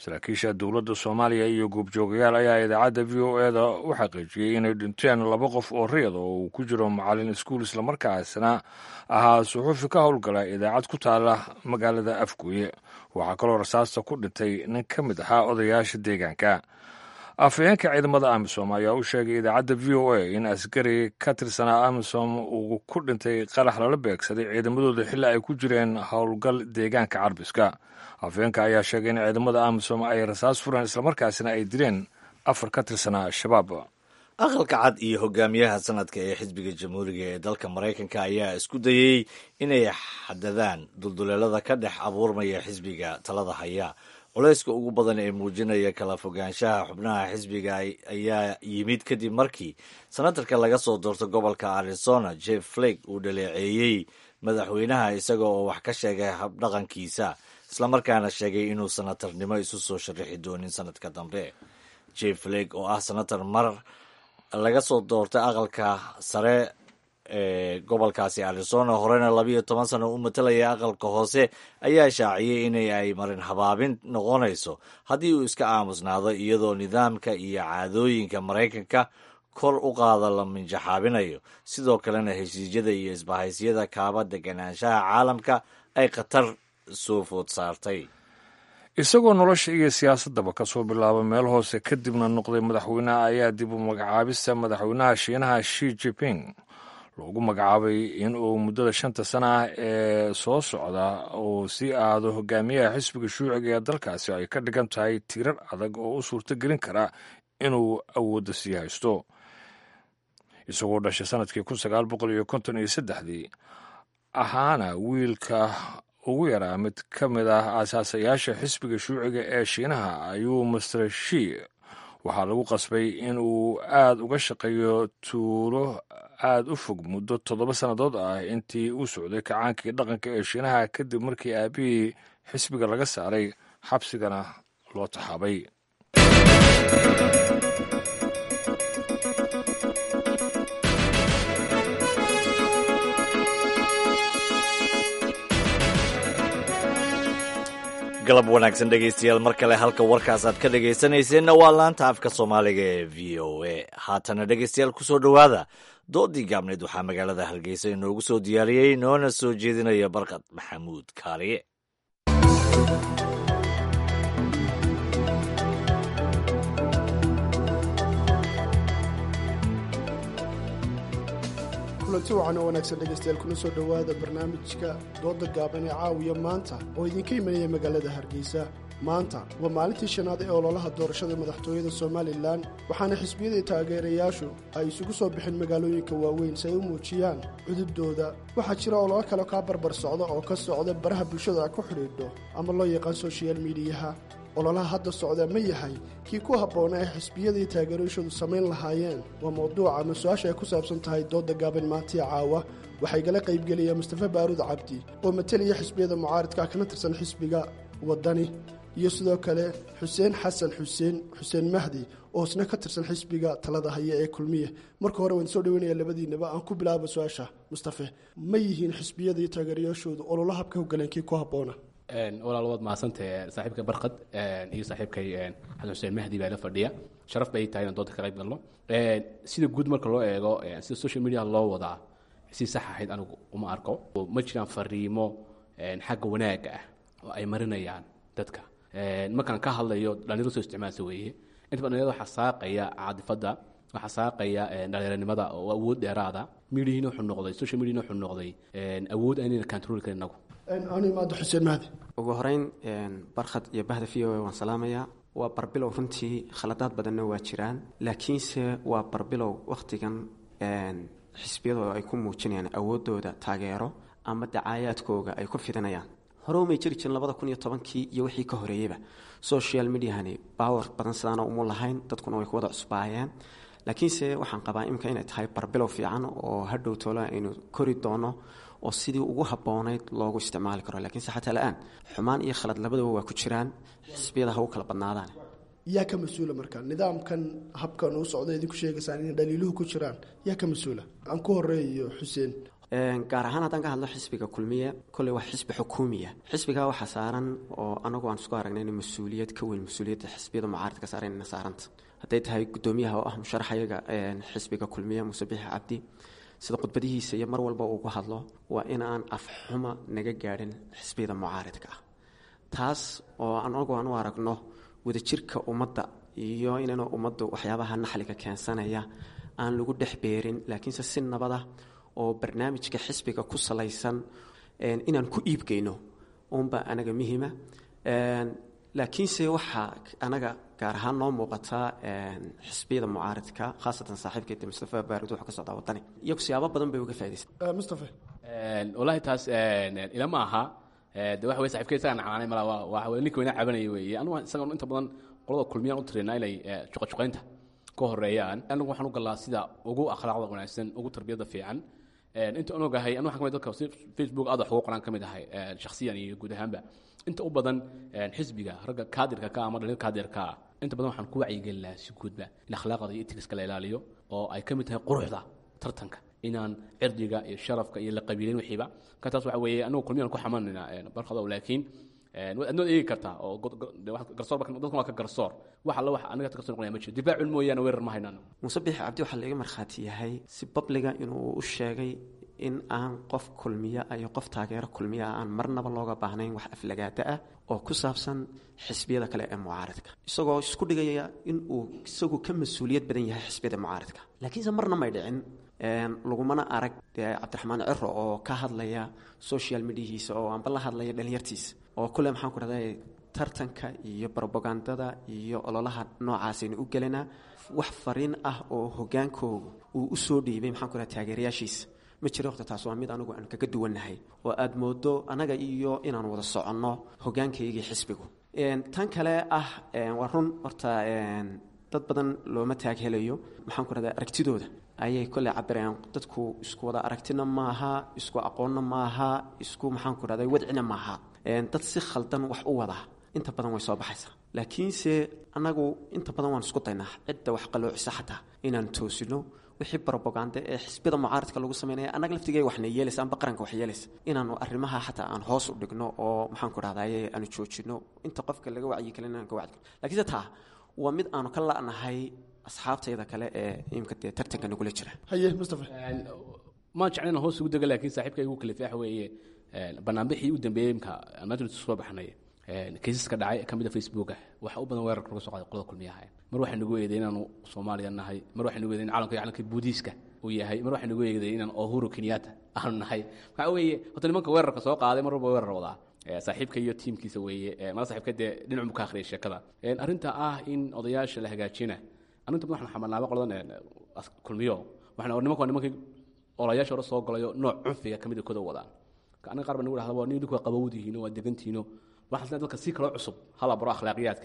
saraakiisha dowladda soomaaliya iyo goobjoogayaal ayaa idaacadda v o eda u xaqiijiyey inay dhinteen laba qof oo riyada oo uu ku jiro macalin iskuul islamarkaasna ahaa suxuufi ka howlgala idaacad ku taala magaalada afgooye waxaa kaloo rasaasta ku dhintay nin ka mid ahaa odayaasha deegaanka afhayeenka ciidamada amisom ayaa u sheegay idaacadda v o a in askari ka tirsanaa amisom uu ku dhintay qarax lala beegsaday ciidamadooda xilli ay ku jireen howlgal deegaanka carbiska afhayeenka ayaa sheegay in ciidamada amisom ay rasaas fureen islamarkaasina ay dileen afar ka tirsanaa al-shabaab aqalka cad iyo hogaamiyaha sanadka ee xisbiga jamhuuriga ee dalka maraykanka ayaa isku dayey inay xadadaan dulduleelada ka dhex abuurmaya xisbiga talada haya culayska ugu badan ee muujinaya kala fogaanshaha xubnaha xisbiga ayaa yimid kadib markii senatarka laga soo doorto gobolka arizona jeff flake uu dhaleeceeyey madaxweynaha isaga oo wax ka sheegay habdhaqankiisa islamarkaana sheegay inuu senatarnimo isu soo sharaxi doonin sanadka dambe jeff flake oo ah senatar mar laga soo doortay aqalka sare ee gobolkaasi arizona horena labiyo toban sano u matalaya aqalka hoose ayaa shaaciyey in ay marin habaabin noqonayso haddii uu iska aamusnaado iyadoo nidaamka iyo caadooyinka maraykanka kor u qaada la minjaxaabinayo sidoo kalena heshiisyada iyo isbahaysyada kaaba deganaanshaha caalamka ay khatar soo food saartay isagoo nolosha iyo siyaasaddaba ka soo bilaaba meel hoose kadibna noqday madaxweynaha ayaa dib u magacaabista madaxweynaha shiinaha shi jiping loogu magacaabay in uu muddada shanta sana ah ee soo socda uu sii aado hogaamiyaha xisbiga shuuciga ee dalkaasi ay ka dhigan tahay tiirar adag oo u suurto gelin kara inuu awoodda sii haysto isagoo dhashay sanadkii kun sagaal boqol iyo konton iyo saddexdii ahaana wiilka ugu yaraa mid ka mid ah aasaasayaasha xisbiga shuuciga ee shiinaha ayuu master shi waxaa lagu qasbay in uu aada uga shaqeeyo tuulo aada u fog muddo toddoba sannadood ah intii uu socday kacaankii dhaqanka ee shiinaha kadib markii aabihii xisbiga laga saaray xabsigana loo taxaabay galab wanaagsan dhegaystayaal mar kale halka warkaas aad ka dhegaysanayseena waa laanta afka soomaaliga ee v o a haatana dhegaystayaal kusoo dhowaada doodii gaabneed waxaa magaalada hargeysa inoogu soo diyaariyey noona soo jeedinaya barkad maxamuud kaaliye kulanti wacan oo wanaagsan dhegaystayaal kuna soo dhowaada barnaamijka dooda gaaban ee caawiya maanta oo idinka imanaya magaalada hargeysa maanta waa maalintii shanaad ee ololaha doorashada madaxtooyada somalilan waxaana xisbiyadii taageerayaashu ay isugu soo bixeen magaalooyinka waaweyn si ay u muujiyaan cudubdooda waxaa jira ololo kale kaa barbar socda oo ka socda baraha bulshada ku xidhiidho ama loo yaqaan soshiyal miidiyaha ololaha hadda socda ma yahay kii ku habboona ee xisbiyadii taageerayashadu samayn lahaayeen waa mawduuca ama su-aasha ay ku saabsan tahay dooda gaaban maantiya caawa waxaa igala qaybgelaya mustafa baaruud cabdi oo matalaya xisbiyada mucaaridka kana tirsan xisbiga waddani iyo sidoo kale xuseen xasan xuseen xuseen mahdi oo isna ka tirsan xisbiga talada haya ee kulmiye marka hore waan soo dhaweynaya labadiinaba aan ku bilaaba su-aasha mustafe ma yihiin xisbiyadii taageerayaashoodu ololo habka hogaleen kii ku habboona walaal waad mahadsantahe saaxiibka barkad iyo saaxiibkay xasan xuseen mahdi baa la fadhiya sharaf bay tahay inaan doonta ka qayb galno sida guud marka loo eego sida social media loo wadaa si sax ahayd anigu uma arko ma jiraan fariimo xagga wanaagga ah oo ay marinayaan dadka markaan ka hadlayo dhalinyaro soo isticmaalsa weeye inta badan dhalinyarada waxaa saaqaya caadifadda waxaa saaqaya dhalinyaranimada oo awood dheeraada midihiina wuxuu noqday social mediana wuxuu noqday awood aynayna control karin inagu animaado xuseen mahdi ugu horeyn barkhad iyo bahda v o a waan salaamayaa waa barbilow runtii khaladaad badanna waa jiraan laakiinse waa barbilow wakhtigan xisbiyadooda ay ku muujinayaan awoodooda taageero ama dacaayaadkooga ay ku fidinayaan hore umay jiri jirin labada kun iyo tobankii iyo wixii ka horeeyeyba social mediahani bawar badan sidaana umu lahayn dadkuna way ku wada cusbaayeen laakiinse waxaan qabaa imika inay tahay barbilow fiican oo hadhow toola aynu kori doono oo sidii ugu habboonayd loogu isticmaali karo lakiinse xataa la-aan xumaan iyo khalad labadaba waa ku jiraan xisbiyada ha u kala badnaadaan yaa ka mas-uula marka nidaamkan habkan uu socda idinku sheegaysaan inay dhaliiluhu ku jiraan yaa ka mas-uula aan ku horeeyo xuseen gaar ahaan haddaan ka hadlo xisbiga kulmiye kolley waa xisbi xukuumiya xisbigaa waxaa saaran oo anagu aan isku aragnay in mas-uuliyad ka weyn mas-uuliyadda xisbiyada mucaaradka saaran ina saaranta hadday tahay guddoomiyaha oo ah musharaxayaga xisbiga kulmiye muuse bixi cabdi sida khudbadihiisa iyo mar walba uu ku hadlo waa in aan afxuma naga gaadhin xisbiyada mucaaridka ah taas oo anagu aan u aragno wadajirka ummadda iyo inaynu ummaddu waxyaabaha naxliga keensanaya aan lagu dhex beerin laakiinse si nabada oo barnaamijka xisbiga ku salaysan inaan ku iibgeyno uunbaa anaga muhiima laakiinse waxaa anaga gaar ahaan noo muuqataa xisbiyada mucaaridka khaasatan saaxiibkeeda mustafa baarud wuxuu ka socdaa wadani iyagu siyaabo badan bay uga faa'idaysan mustafa wallaahi taas ila ma aha de waxa wey saxibkey isagaa nacmaanay mala waa waa ninka weyna cabanaya weeye anugu isaga inta badan qolada kulmiyaan u tiraynaa inay juqajuqaynta ka horeeyaan anagu waxaan u galaa sida ugu akhlaaqda wanaagsan ugu tarbiyada fiican inta aan ogahay anu waxaan kamid dadka facebook aad wax ugu qoraan ka mid ahay shakhsiyan iyo guud ahaanba inta u badan xisbiga ragga kaadirka ka ama dhalin kaadirka ah inta badan waxaan ku wacyigelin lahaa si guudba in akhlaaqda iyo etigiska la ilaaliyo oo ay ka mid tahay quruxda tartanka inaan cirdiga iyo sharafka iyo la qabiilin wixiiba ka taas waxa weeye anagu kulmiyaan ku xamanayna barkado laakiin adnood eegi kartaa oo garsoor dadkan waa ka garsoor wax alla wax aniga ka soo noqonaya ma jiro difaacun mooyaane weerar ma haynaan muuse bixi cabdi waxaa laga markhaati yahay si babliga inuu u sheegay in aan qof kulmiya iyo qof taageero kulmiya aan marnaba looga baahnayn wax aflagaada ah oo ku saabsan xisbiyada kale ee mucaaridka isagoo isku dhigaya inuu isagu ka mas-uuliyad badan yahay xisbiyada mucaaridka laakiinse marna may dhicin lagumana arag dee cabdiraxmaan ciro oo ka hadlaya social mediahiisa oo aanba la hadlaya dhalinyartiisa oo kule maxaan ku dhahday tartanka iyo brobagandada iyo ololaha noocaasaynu u gelinaa wax fariin ah oo hogaankooga uu u soo dhiibay maxaan ku dhaha taageerayaashiisa ma jiro waqti taas waa mid anigu aan kaga duwannahay oo aada moodo anaga iyo inaan wada soconno hogaankaygii xisbigu tan kale ah waa run horta dad badan looma taag helayo maxaan ku dhahdaa aragtidooda ayay kolley cabirayaan dadku isku wada aragtina maaha isku aqoonna maaha isku maxaan ku dhahday wadcina maaha dad si khaldan wax u wada inta badan way soo baxaysaa laakiinse annagu inta badan waan isku daynaa cidda wax qaloocisa xataa inaan toosino wixii brobaganda ee xisbiyada mucaaridka lagu sameynaya annaga laftigee waxna yeelaysa amba qaranka wax yeelaysa inaanu arrimaha xataa aan hoos u dhigno oo maxaan ku dhahdaye aanu joojino inta qofka laga wacyi kalin aan ka wacyi laakiinse taa waa mid aanu ka la'nahay asxaabtayda kale ee imka dee tartanka nagula jira haye mustafa maan jeclan hoos ugu dega laakiin saaxiibka igu kalifi waxa weeye banaanbixii u dambeeyey imka maanta soo baxnay kaysaska dhacay ka mid a facebooka waxa u badan weerarka laga soo qaaday qolada kulmiyaha mar waxaa nagu eeday inaanu soomaaliya nahay mar waxaa nagu eeday in calanka calanka buudiiska uu yahay mar waxaa nagu eeday inaan ohuru kenyatta aanu nahay waxa weeye horta nimanka weerarka soo qaaday mar walba weerar wadaa saaxiibka iyo tiimkiisa weeye mala saaxiibka dee dhinac buu ka akhriyay sheekada arrinta ah in odayaasha la hagaajina arrinta badan waxaan xamalnaaba qoladan kulmiyo waxaan nimanka waa nimankii olayaasha hore soo galayo nooc cunfiga ka mid a koda wadaan aniga qaar baa nagu dhahda waa nin idinku waa qabowdihiino waa degantihiino waxaan isleeyahay dadka si kaloo cusub hala baro akhlaaqiyaadka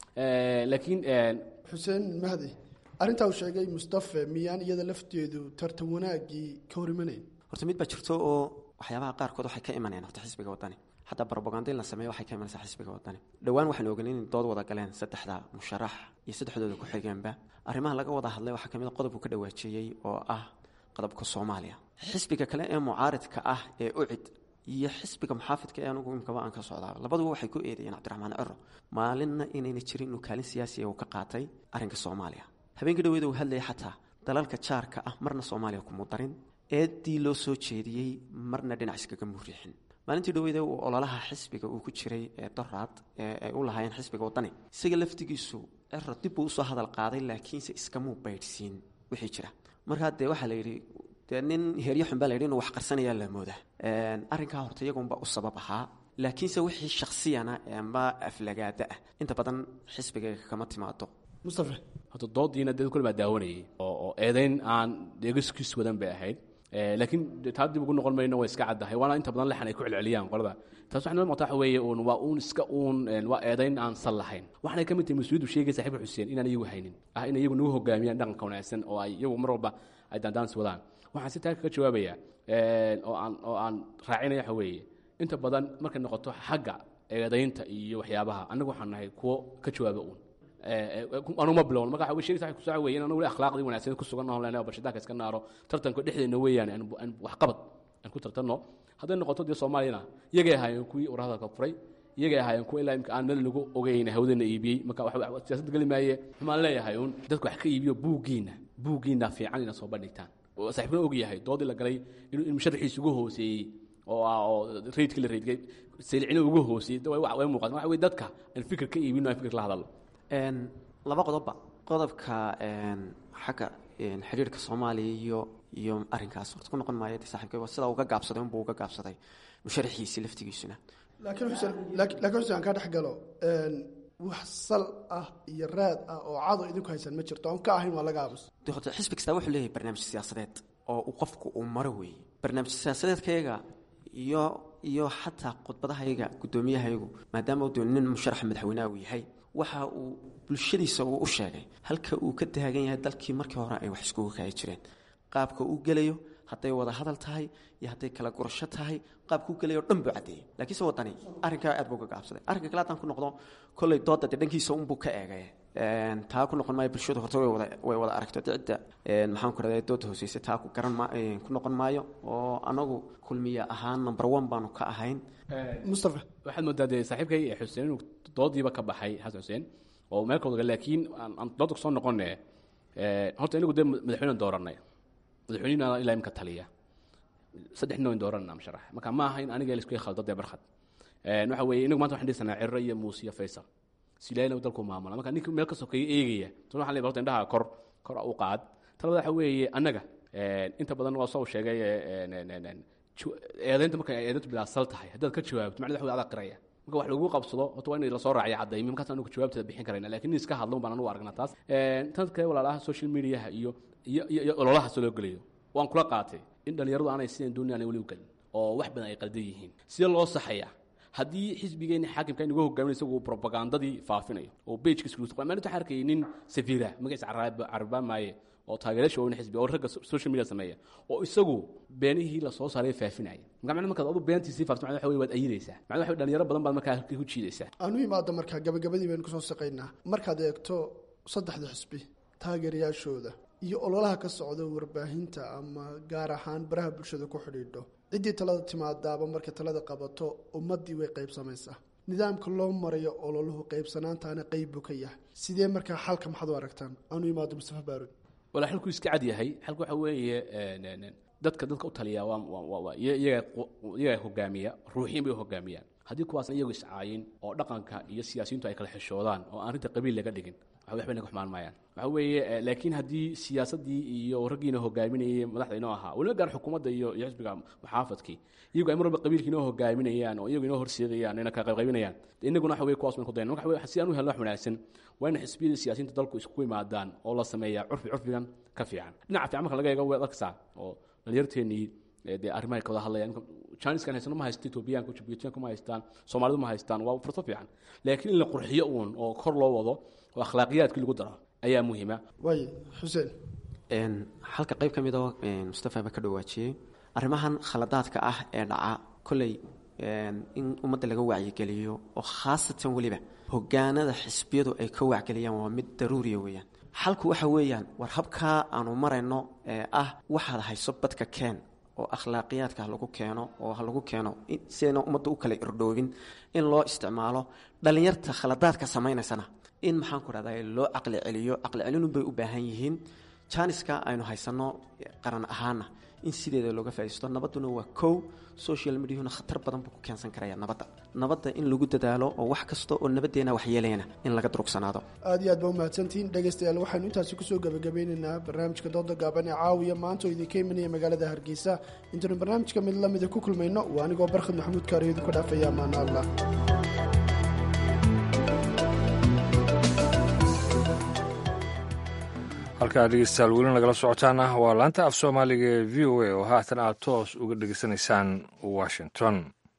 laakiin xuseen mahdi arrintaa uu sheegay mustafe miyaan iyada lafteedu tartan wanaaggii ka hor imanayn horta mid baa jirto oo waxyaabaha qaarkood waxay ka imanayaan horta xisbiga wadani xataa brobaganda in la sameeyo waxay ka imanaysaa xisbiga wadani dhowaan waxaan ogayn in dood wada galeen saddexda musharax iyo saddexdooda ku-xigeenba arrimaha laga wada hadlay waxaa kamid a qodobku ka dhawaajeeyey oo ah qodobka soomaaliya xisbiga kale ee mucaaridka ah ee ucid iyo xisbiga muxaafidka ee anugu imkaba aan ka socdaa labaduba waxay ku eedeeyeen cabdiraxmaan ciro maalinna inayna jirin inuu kaalin siyaasiya uu ka qaatay arrinka soomaaliya habeenkii dhaweeda uu hadlayay xataa dalalka jaarka ah marna soomaaliya kumuu darin eeddii loo soo jeediyey marna dhinac iskaga muuriixin maalintii dhaweyda uu ololaha xisbiga uu ku jiray ee doraad ee ay u lahaayeen xisbiga wadani isaga laftigiisu ciro dib buu usoo hadal qaaday laakiinse iskamuu baydhsiin wixii jira markaa dee waxaa la yidhi dee nin heryo xun baa la yidhi inuu wax qarsanayaa la moodaa arrinkaa horta iyagunba u sabab ahaa laakiinse wixii shaksiyana amba aflagaada ah inta badan xisbiga kama timaado mustafa horta doodiina dad kule baa daawanayay oo oo eedayn aan deegaskiis wadan bay ahayd laakiin taa dib ugu noqon mayno way iska caddahay waana inta badan lexan ay ku celceliyaan qolada taas waxay noo muuqata waxa weeye uun waa uun iska uun waa eedayn aan sal lahayn waxaanay ka mid tahay mas-uuliyaddu sheegay saaxiibka xuseen inaan iyagu haynin ah in iyagu nagu hogaamiyaan dhaqanka wanaagsan oo ay iyagu mar walba ay daandaansi wadaan waxaan si taa kaga jawaabaya oo aan oo aan raacinaya waxa weeye inta badan markay noqoto xagga eedaynta iyo waxyaabaha annagu waxaan nahay kuwo ka jawaaba uun anuma bilown marka waxa sheegaysa ku soo weeyeen anagu akhlaaqdii wanaagsan ku sugan oo leenahay barshadaanka iska naaro tartanka dhexdeena weeyaan aan waxqabad aan ku tartanno hadday noqoto dee soomaaliyana iyagay ahaayeen kuwii warhadalka furay iyagay ahaayeen kuwa ilaa imka aan meel lagu ogeyn hawdana iibiyey marka siyaasadda geli maaye waxaan leeyahay uun dadku wax ka iibiyo buuggiina buuggiina fiican ina soo bandhigtaan saaxiibkuna og yahay doodii la galay in musharaxiisa ugu hooseeyey oo ah oo raydkii la raydgay saylicina ugu hooseeyey way muuqata waxa wey dadka aan fikir ka iibino aan fikir la hadalno laba qodobba qodobka xagga xidhiirka soomaaliya iyo iyo arrinkaas horta ku noqon maayo de saaxiibkay waa sidaa uga gaabsaday unbuu uga gaabsaday musharaxiisii laftigiisuna laakiin xuseen laakiin xuseen aan kaa dhex galo wax sal ah iyo raad ah oo cado idinku haysan ma jirto oon ka ahayn waa laga aamus de horta xisbi kastaa wuxuu leeyahay barnaamij siyaasadeed oo uu qofku uu maro weeye barnaamij siyaasadeedkayaga iyo iyo xataa khudbadahayaga guddoomiyahayagu maadaama uu nin musharaxa madaxweyneha uu yahay waxa uu bulshadiisa uu u sheegay halka uu ka taagan yahay dalkii markii hore ay wax iskugu kaayi jireen qaabka uu gelayo hadday wada hadal tahay iyo hadday kala gurasho tahay qaabka u gelayo dhan buu caddeeyey laakiinse waddani arrinkaa aad buu uga gaabsaday arrinka kale haddaan ku noqdo kolley doodda dee dhankiisa unbuu ka eegay taa ku noqon maayo bulshadu horta way wada way wada aragto cidda maxaan ku rahday doodda hooseysa taa ku garan ma ku noqon maayo oo anagu kulmiye ahaan number one baanu ka ahayn mustafa waxaad moodaa dee saaxiibkay xuseen inuu doodiiba ka baxay xasan xuseen oo meel kawdaga laakiin aan doodda kusoo noqone horta inagu dee madaxweyne dooranay madaxweynena ilaa imka taliya saddex nin dooranna musharax marka ma aha in aniga laisku khaldo dee barkhad waxa weeye inagu maanta waxaan dhisanaa cirro iyo muuse iyo faysal silaayna dalku maamula marka ninka meel ka sokeeya eegaya tan waxaan leeyahay horta indhaha kor kor u qaad talabada waxa weeye annaga inta badan waa soo sheegay eedaynta marka eedayntu bilaasal tahay haddaad ka jawaabto macnada waxa adaa qiraya marka wax lagu qabsado horta waa in lasoo raaciyo cadaymi markaas anigu jawaabteeda bixin karayna lakin nin iska hadlo baan anugu aragnaa taas tan kale walaalaha social mediaha iyo iyo iyo ololaha soo loo gelayo waan kula qaatay in dhallinyaradu aanay sideen dooni aanay weli u gelin oo wax badan ay qaldan yihiin sidee loo saxayaa haddii xisbigeenni xaakimka inagu hogaamin isagu propagandadii faafinayo oo bejka isku maalinta waxaan arkayay nin safiira magaciisa carabaa maaye oo taageerasha waa xisbi oo ragga social media sameeya oo isagu beenihii la soo saaray faafinaya marka macna markaad adu beentii farto macna waxa wey waad ayidaysaa macna waxa dhalinyaro badan baad markaa ku jiidaysaa aanu imaada markaa gabagabadii baynu kusoo shaqaynaa markaad eegto saddexda xisbi taageerayaashooda iyo ololaha ka socda warbaahinta ama gaar ahaan baraha bulshada ku xidhiidho ciddii talada timaadaaba markay talada qabato ummaddii way qaybsamaysaa nidaamka loo marayo ololuhu qaybsanaantaana qeyb buu ka yahay sidee markaa xalka maxaad u aragtaan aanu imaado mustafa baarud walaa xalku iska cad yahay xalku waxa weeye dadka dadka u taliya waa iyaga hogaamiya ruuxiin bay hogaamiyaan haddii kuwaasna iyagu iscaayin oo dhaqanka iyo siyaasiyiintu ay kala xishoodaan oo aan arrinta qabiil laga dhigin waxbay naga xumaan maayaan waxa weeye laakiin haddii siyaasaddii iyo raggiina hogaaminayay madaxda inoo ahaa weliba gaar xukuumadda iyo iyo xisbiga muxaafadkii iyagu ay mar walba qabiilka inoo hogaaminayaan oo iyagu inoo horseedayaan ina kala qaybqaybinayaan inaguna waxa weye kuwaas baynu ku dayan marka waxa si aan u helno wax wanaagsan waa in xisbiyada siyaasiyiinta dalku isku yimaadaan oo la sameeyaa curfi curfigan ka fiican dhinaca fiican marka laga eego way arkaysaa oo dhalinyarteennii dee arrimahay ka wada hadlayaan chiniskan haysano ma haysta etoobiyaanka jibuutiyaanka ma haystaan soomaalidu ma haystaan waa fursad fiican laakiin in la qurxiyo uun oo kor loo wado oo akhlaaqiyaadkii lagu daro ayaa muhiima waay xuseen halka qayb ka mid oo mustafa ba ka dhawaajiyey arrimahan khaladaadka ah ee dhaca kolley in ummadda laga wacyigeliyo oo khaasatan weliba hogaanada xisbiyadu ay ka wacgeliyaan waa mid daruuriya weeyaan xalku waxa weeyaan war habkaa aanu marayno ee ah waxaad hayso badka keen oo akhlaaqiyaadka ha lagu keeno oo ha lagu keeno sidayna ummadda u kala irdhoobin in loo isticmaalo dhallinyarta khaladaadka samaynaysana in maxaan ku dhahda loo caqli celiyo caqli celinun bay u baahan yihiin janiska aynu haysanno qaran ahaana in sideeda looga faaisto nabadduna waa kow social mediahuna khatar badan buu ku keensan karaya nabadda nabadda in lagu dadaalo oo wax kasta oo nabaddeena waxyeelayana in laga durugsanaado aad iyo aad baa umahadsantihiin dhegaystayaal waxaynu intaasi kusoo gebagabeynaynaa barnaamijka dooda gaaban ee caawiya maanta oo idinka imanaya magaalada hargeysa intaynu barnaamijka mid lamida ku kulmayno waa anigoo barkhad maxamuud kaariyo idinku dhaafaya amaana allah halkaa dhegeystayaal weli nagala socotaana waa laanta af soomaaliga ee v o a oo haatan aad toos uga dhegeysanaysaan washington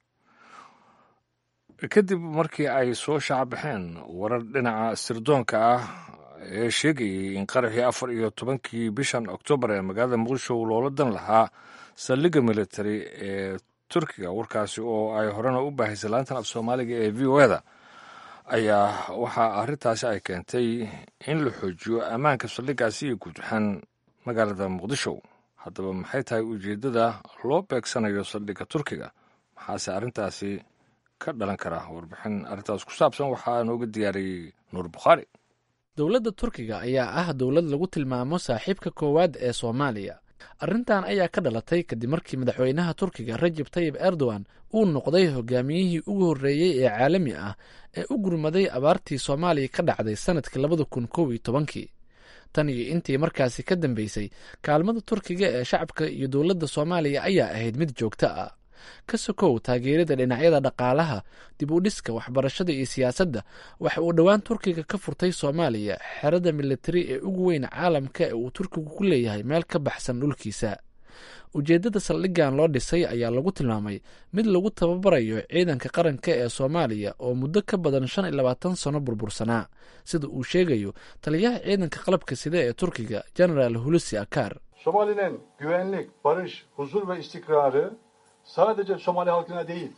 kadib markii ay soo shaacabaxeen warar dhinaca sirdoonka ah ee sheegayay in qaraxii afar iyo tobankii bishan oktoobar ee magaalada muqdisho loola dan lahaa saldhigga military ee turkiga warkaasi oo ay horena u baahaysay laantan af soomaaliga ee v o eda ayaa waxaa arrintaasi ay keentay in la xoojiyo ammaanka saldhiggaasi iyo guud ahaan magaalada muqdisho haddaba maxay tahay ujeeddada loo beegsanayo saldhigga turkiga maxaase arrintaasi ka dhalan kara warbixin arrintaas ku saabsan waxaa nooga diyaariyey nuur bukhaari dowladda turkiga ayaa ah dowlad lagu tilmaamo saaxiibka koowaad ee soomaaliya arrintan ayaa ka dhalatay kadib markii madaxweynaha turkiga rajab tayib erdogan uu noqday hogaamiyihii ugu horreeyey ee caalami ah ee u gurmaday abaartii soomaaliya ka dhacday sanadkii labada kun kow iyo tobankii tan iyo intii markaasi ka dambeysay kaalmada turkiga ee shacabka iyo dowladda soomaaliya ayaa ahayd mid joogto ah ka sokow taageerada dhinacyada dhaqaalaha dib u dhiska waxbarashada iyo siyaasadda waxa uu dhowaan turkiga ka furtay soomaaliya xerada militari ee ugu weyn caalamka ee uu turkigu ku leeyahay meel ka baxsan dhulkiisa ujeeddada saldhiggan loo dhisay ayaa lagu tilmaamay mid lagu tababarayo ciidanka qaranka ee soomaaliya oo muddo ka badan shan iyo labaatan sano burbursanaa sida uu sheegayo taliyaha ciidanka qalabka sida ee turkiga genaraal hulusi akar Somali'nin güvenlik, barış, huzur ve istikrarı sadece Somali halkına değil,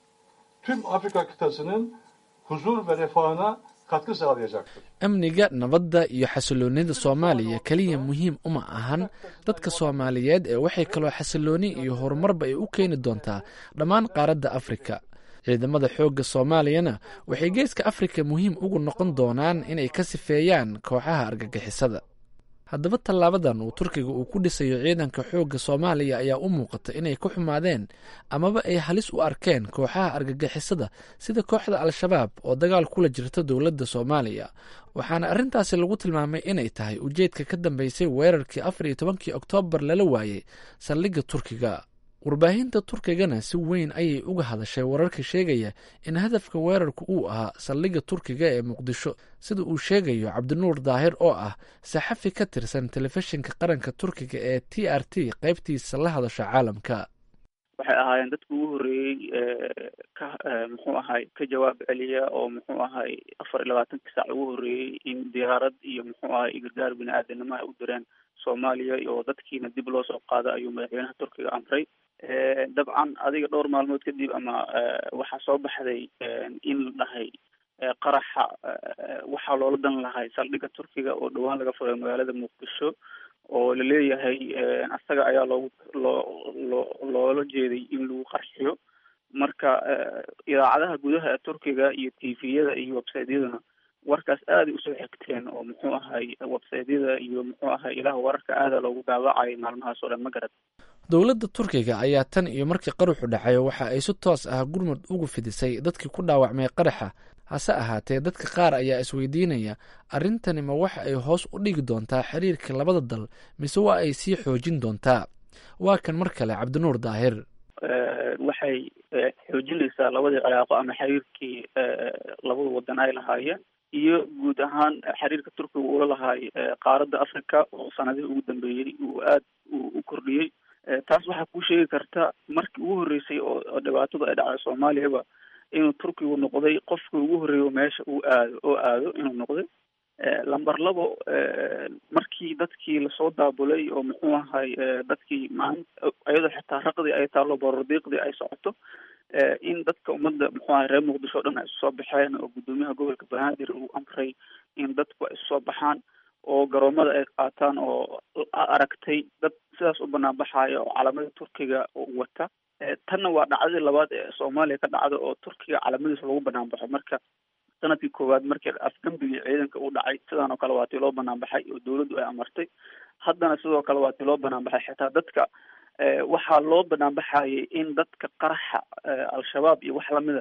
tüm Afrika kıtasının huzur ve refahına katkı sağlayacaktır. amniga nabadda iyo xasiloonida soomaaliya keliya muhiim uma ahan dadka soomaaliyeed ee waxay kaloo xasilooni iyo horumarba ay u keeni doontaa dhammaan qaaradda afrika ciidamada xoogga soomaaliyana waxay geeska afrika muhiim ugu noqon doonaan inay ka sifeeyaan kooxaha argagixisada haddaba tallaabadan uu turkiga uu ku dhisayo ciidanka xoogga soomaaliya ayaa u muuqata inay ku xumaadeen amaba ay halis u arkeen kooxaha argagixisada sida kooxda al-shabaab oo dagaal kula jirta dowladda soomaaliya waxaana arrintaasi lagu tilmaamay inay tahay ujeedka ka dambeysay weerarkii afar iyo tobankii oktoobar lala waayey saldhigga turkiga warbaahinta turkigana si weyn ayay uga hadashay wararka sheegaya in hadafka weerarku uu ahaa saldhigga turkiga ee muqdisho sida uu sheegayo cabdinuur daahir oo ah saxafi ka tirsan telefishinka qaranka turkiga ee t r t qaybtiisa la hadasha caalamka waxay ahaayeen dadka ugu horreeyey ka muxuu ahay ka jawaab celiya oo muxuu ahay afar iyo labaatankii saac ugu horreeyey in diyaarad iyo muxuu ahay gargaar bini aadanimo ay u direen soomaaliya iyo dadkiina dib loo soo qaado ayuu madaxweynaha turkiga amray dabcan adiga dhowr maalmood kadib ama waxaa soo baxday in la dhahay qaraxa waxaa loola dan lahay saldhigga turkiga oo dhowaan laga furay magaalada muqdisho oo laleeyahay asaga ayaa loogu loo loo loola jeeday in lagu qarxiyo marka idaacadaha gudaha ee turkiga iyo tviyada iyo websiteyaduna warkaas aaday usoo xigteen oo muxuu ahay websiteyada iyo muxuu ahay ilaha wararka aada loogu daawacayay maalmahaas oo dhan ma garad dowladda turkiga ayaa tan iyo markii qaruxu dhacay waxa ay si toos ah gurmud ugu fidisay dadkii ku dhaawacmay qaraxa hase ahaatee dadka qaar ayaa isweydiinaya arrintani ma waxa ay hoos u dhigi doontaa xiriirka labada dal mise waa ay sii xoojin doontaa waa kan mar kale cabdinuur daahir waxay xoojinaysaa labadii cilaaqo ama xiriirkii labada wadan ay lahaayeen iyo guud ahaan xiriirka turkiga uula lahaay qaaradda africa oo sanadihii ugu dambeeyey uu aad u kordhiyey taas waxaa kuu sheegi karta markii ugu horreysay oo dhibaatadu ay dhacday soomaaliyaba inuu turkigu noqday qofkii ugu horreeyo meesha uu aado oo aado inuu noqday lamber labo markii dadkii lasoo daabulay oo muxuu ahay dadkii maalin iyadoo xitaa raqdii ay taalo borordiiqdii ay socoto in dadka ummadda muxuu ahay reer muqdisho o dhan ay isu soo baxeen oo guddoomiyaha gobolka banaadir uu amray in dadku ay isu soo baxaan oo garoomada ay qaataan oo aragtay dad sidaas u banaan baxaaya oo calamada turkiga wata tanna waa dhacdadii labaad ee soomaaliya ka dhacda oo turkiga calamadiisa lagu banaan baxo marka sanadkii koowaad markii afgambigii ciidanka u dhacay sidaan oo kale waa tii loo banaan baxay oo dawladdu ay amartay haddana sidoo kale waa tii loo banaan baxay xitaa dadka waxaa loo banaan baxayay in dadka qaraxa al-shabaab iyo wax lamida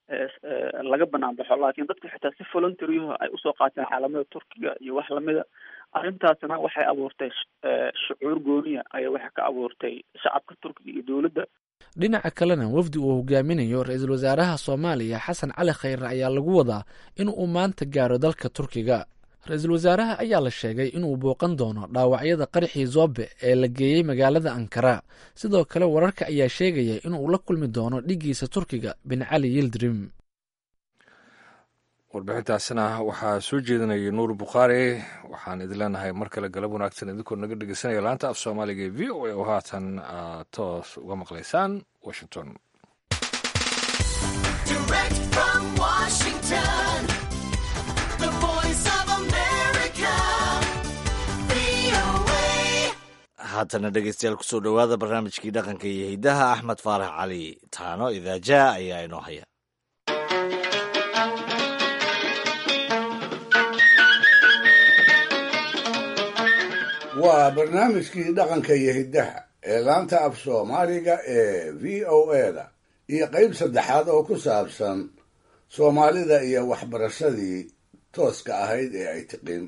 laga banaan baxo laakiin dadka xitaa si voluntaryaho ay usoo qaateen caalamada turkiga iyo wax lamida arrintaasna waxay abuurtay shucuur gooniya ayaa waxay ka abuurtay shacabka turkiga iyo dowladda dhinaca kalena wafdi uu hogaaminayo ra-iisul wasaaraha soomaaliya xasan cali khayre ayaa lagu wadaa in uu maanta gaaro dalka turkiga ra-iisul wasaaraha ayaa la sheegay inuu booqan doono dhaawacyada qaraxii zoobe ee la geeyey magaalada ankara sidoo kale wararka ayaa sheegaya inuu la kulmi doono dhigiisa turkiga bin cali yildirim warbixintaasina waxaa soo jeedinayay nuur bukhaari waxaan idin leenahay mar kale galab wanaagsan idinkoo naga dhegeysanaya laanta af soomaaliga ee v o a oo haatan aad toos uga maqlaysaan washington haatana dhegeystayaal kusoo dhowaada barnaamijkii dhaqanka iyo hiddaha axmed faarax cali taano idaajaa ayaa inoo haya waa barnaamijkii dhaqanka iyo hiddaha ee laanta af soomaaliga ee v o eda iyo qayb saddexaad oo ku saabsan soomaalida iyo waxbarashadii tooska ahayd ee ay tiqin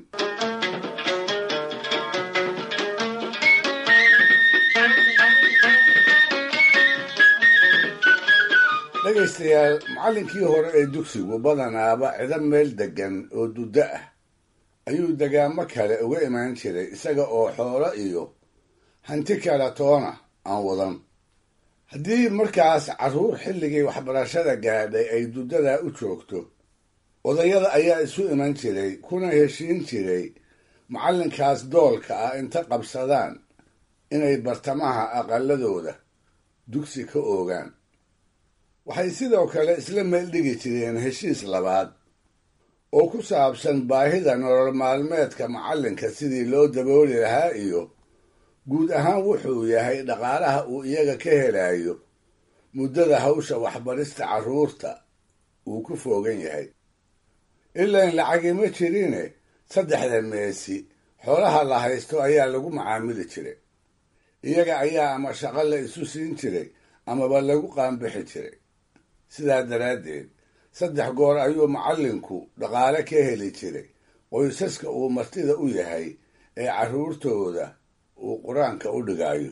dhegaystayaal macallinkii hore ee dugsigu badanaaba cido meel deggan oo duddo ah ayuu degaamo kale uga imaan jiray isaga oo xoolo iyo hanti kala toona aan wadan haddii markaas carruur xilligii waxbarashada gaadhay ay duddadaa u joogto odayada ayaa isu iman jiray kuna heshiin jiray macallinkaas doolka ah inta qabsadaan inay bartamaha aqaladooda dugsi ka oogaan waxay sidoo kale isla meel dhigi jireen heshiis labaad oo ku saabsan baahida nolol maalmeedka macallinka sidii loo dabooli lahaa iyo guud ahaan wuxuu yahay dhaqaalaha uu iyaga ka helayo muddada hawsha waxbarista carruurta uu ku foogan yahay ilain lacagima jirine saddexda meesi xoolaha la haysto ayaa lagu macaamili jiray iyaga ayaa ama shaqo la isu siin jiray amaba lagu qaanbixi jiray sidaa daraaddeed saddex goor ayuu macallinku dhaqaale ka heli jiray qoysaska uu martida u yahay ee carruurtooda uu qur-aanka u dhigayo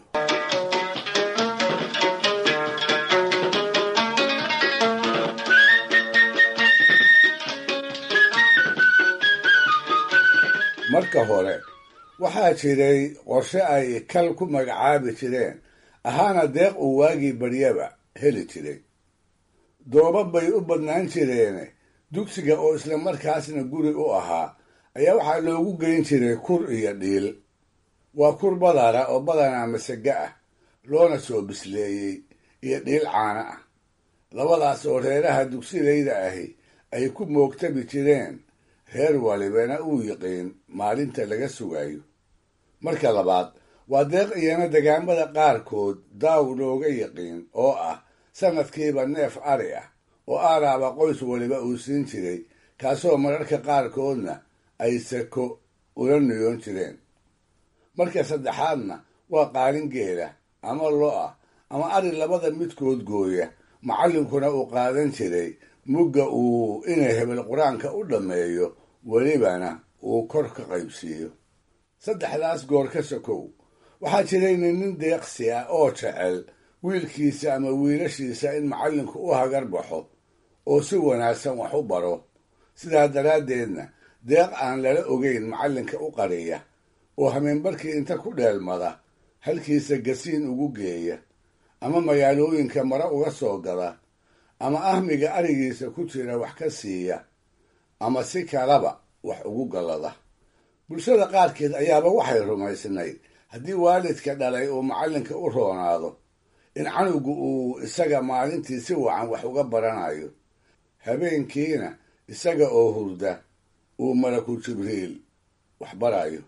marka hore waxaa jiray qorshe ay kal ku magacaabi jireen ahaana deeq uu waagii baryaba heli jiray dooba bay u badnaan jireene dugsiga oo isla markaasna guri u ahaa ayaa waxaa loogu geyn jiray kur iyo dhiil waa kur badara oo badanaa masaga ah loona soo bisleeyey iyo dhiil caana ah labadaas oo reeraha dugsilayda ahi ay ku moogtabi jireen reer walibana uu yiqiin maalinta laga sugayo marka labaad waa deeq iyana degaamada qaarkood daaw looga yiqiin oo ah sanadkiiba neef ari ah oo aaraaba qoys waliba uu siin jiray kaasoo mararka qaarkoodna ay sako ula niyoon jireen marka saddexaadna waa qaalin geela ama lo-ah ama ari labada midkood gooya macallinkuna uu qaadan jiray mugga uu inay hebel qur-aanka u dhammeeyo welibana uu kor ka qaybsiiyo saddexdaas goor ka sokow waxaa jirayna nin deeqsi ah oo jecel wiilkiisa ama wiilashiisa in macallinku u hagar baxo oo si wanaagsan wax u baro sidaa daraaddeedna deeq aan lala ogeyn macallinka u qariya oo hameenbarkii inta ku dheelmada halkiisa gasiin ugu geeya ama magaalooyinka mare uga soo gada ama ahmiga arigiisa ku jira wax ka siiya ama si kalaba wax ugu gallada bulshada qaarkeed ayaaba waxay rumaysnayd haddii waalidka dhalay uu macallinka u roonaado in canugu uu isaga maalintii si wacan wax uga baranayo habeenkiina isaga oo hurda uu malaku jibriil wax barayo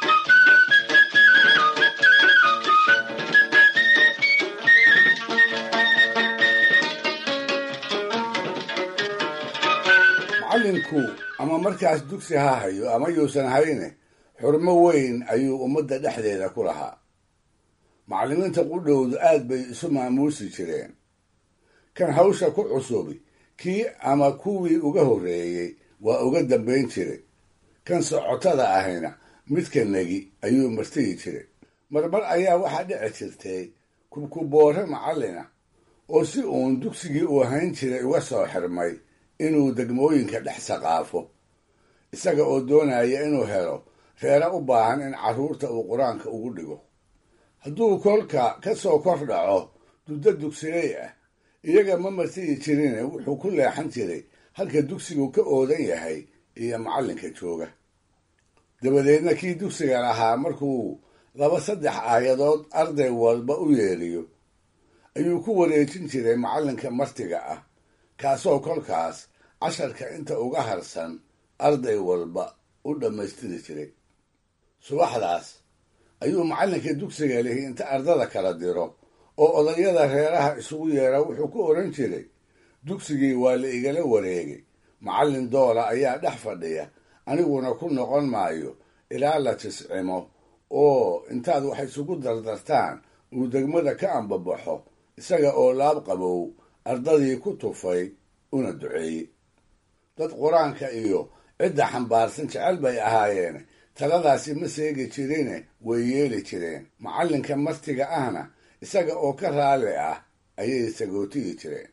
macallinku ama markaas dugsi ha hayo ama yuusan hayne xurmo weyn ayuu ummadda dhexdeeda ku lahaa macallimiinta qudhowdu aad bay isu maamuusi jireen kan hawsha ku cusubi kii ama kuwii uga horreeyey waa uga dambayn jiray kan socotada ahayna midka negi ayuu martigi jiray marmar ayaa waxaa dhici jirtay kubkuboore macallina oo si uun dugsigii uu hayn jiray uga soo xirmay inuu degmooyinka dhex saqaafo isaga oo doonaya inuu helo reere u baahan in carruurta uu qur-aanka ugu dhigo hadduu kolka ka soo kor dhaco duddo dugsiley ah iyaga ma martigi jirine wuxuu ku leexan jiray halka dugsigu ka oodan yahay iyo macallinka jooga dabadeedna kii dugsiga lahaa markuu laba saddex aayadood arday walba u yeeriyo ayuu ku wareejin jiray macallinka martiga ah kaasoo kolkaas casharka inta uga harsan arday walba u dhammaystiri jiray subaxdaas ayuu macallinka dugsiga lihi inta ardada kala diro oo odayada reeraha isugu yeera wuxuu ku odhan jiray dugsigii waa la igala wareegay macallin doola ayaa dhex fadhiya aniguna ku noqon maayo ilaa la tiscimo oo intaad wax isugu dardartaan uu degmada ka ambabaxo isaga oo laab qabow ardadii ku tufay una duceeyey dad qur-aanka iyo cidda xambaarsan jecel bay ahaayeen taladaasi ma seegi jirine way yeeli jireen macallinka martiga ahna isaga oo ka raalli ah ayay sagootiyi jireen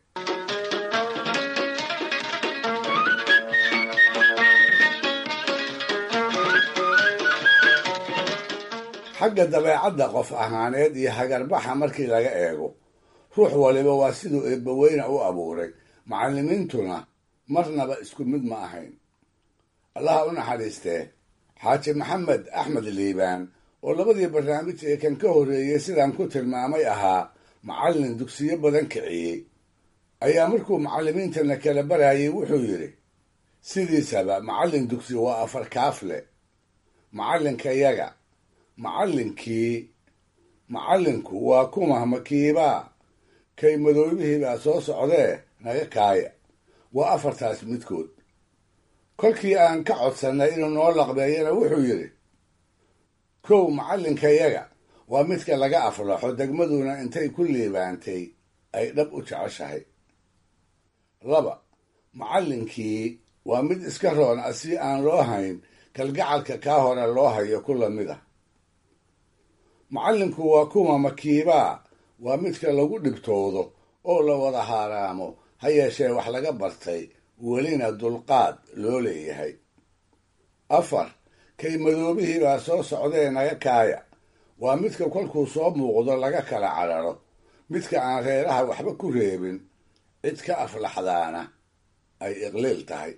xagga dabeecadda qof ahaaneed iyo hagarbaxa markii laga eego ruux waliba waa siduu eebbaweyne u abuuray macallimiintuna marnaba isku mid ma ahayn allaha u naxariistee xaaji maxamed axmed liibaan oo labadii barnaamij ee kan ka horreeyey sidaan ku tilmaamay ahaa macallin dugsiyo badan kiciyey ayaa markuu macallimiintana kala barayay wuxuu yidhi sidiisaba macallin dugsi waa afar kaafle macallinkayaga macallinkii macallinku waa kuma makiibaa kay madoobihii baa soo socdee naga kaaya waa afartaas midkood kolkii aan ka codsannay inuu noo laqbeeyana wuxuu yidhi kow macallinkayaga waa midka laga aflaxo degmaduna intay ku liibaantay ay dhab u jeceshahay laba macallinkii waa mid iska roon ah si aan loo hayn kalgacalka kaa hore loo hayo ku lamid ah macallinku waa kuma makiibaa waa midka lagu dhibtoodo oo la wada haaraamo ha yeeshee wax laga bartay welina dulqaad loo leeyahay afar kay madoobihii baa soo socdee naga kaaya waa midka kolkuu soo muuqdo laga kala cararo midka aan reeraha waxba ku reebin cid ka aflaxdaana ay iqliil tahay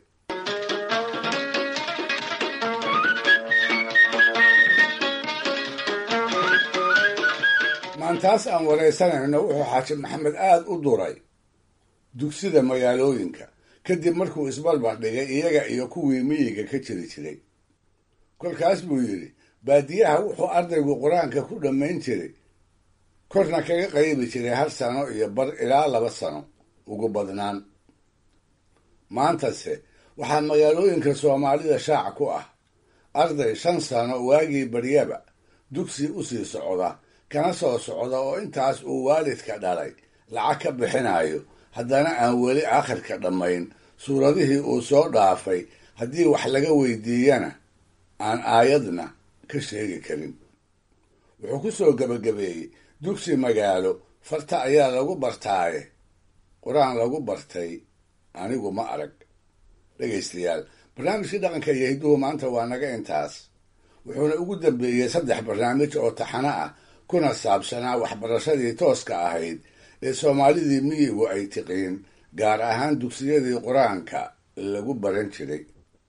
maantaas aan waraysanayno wuxuu xaaji maxamed aad u duray dugsida magaalooyinka kadib markuu isbalbar dhigay iyaga iyo kuwii miyiga ka jiri jiray kolkaas buu yidhi baadiyaha wuxuu ardaygu qur-aanka ku dhammayn jiray korna kaga qaybi jiray hal sano iyo bar ilaa laba sano ugu badnaan maantase waxaa magaalooyinka soomaalida shaac ku ah arday shan sano waagii baryaba dugsi u sii socda kana soo socda oo intaas uu waalidka dhalay lacag ka bixinayo haddana aan weli aakhirka dhammayn suuradihii uu soo dhaafay haddii wax laga weydiiyana aan aayadna ka sheegi karin wuxuu ku soo gebagabeeyey dugsi magaalo farta ayaa lagu bartaaye qur-aan lagu bartay anigu ma arag dhegaystayaal barnaamijkii dhaqanka iyo hidduhu maanta waa naga intaas wuxuuna ugu dambeeyey saddex barnaamij oo taxano ah kuna saabsanaa waxbarashadii tooska ahayd ee soomaalidii miyigu ay tiqiin gaar ahaan dugsiyadii qur-aanka lagu baran jiray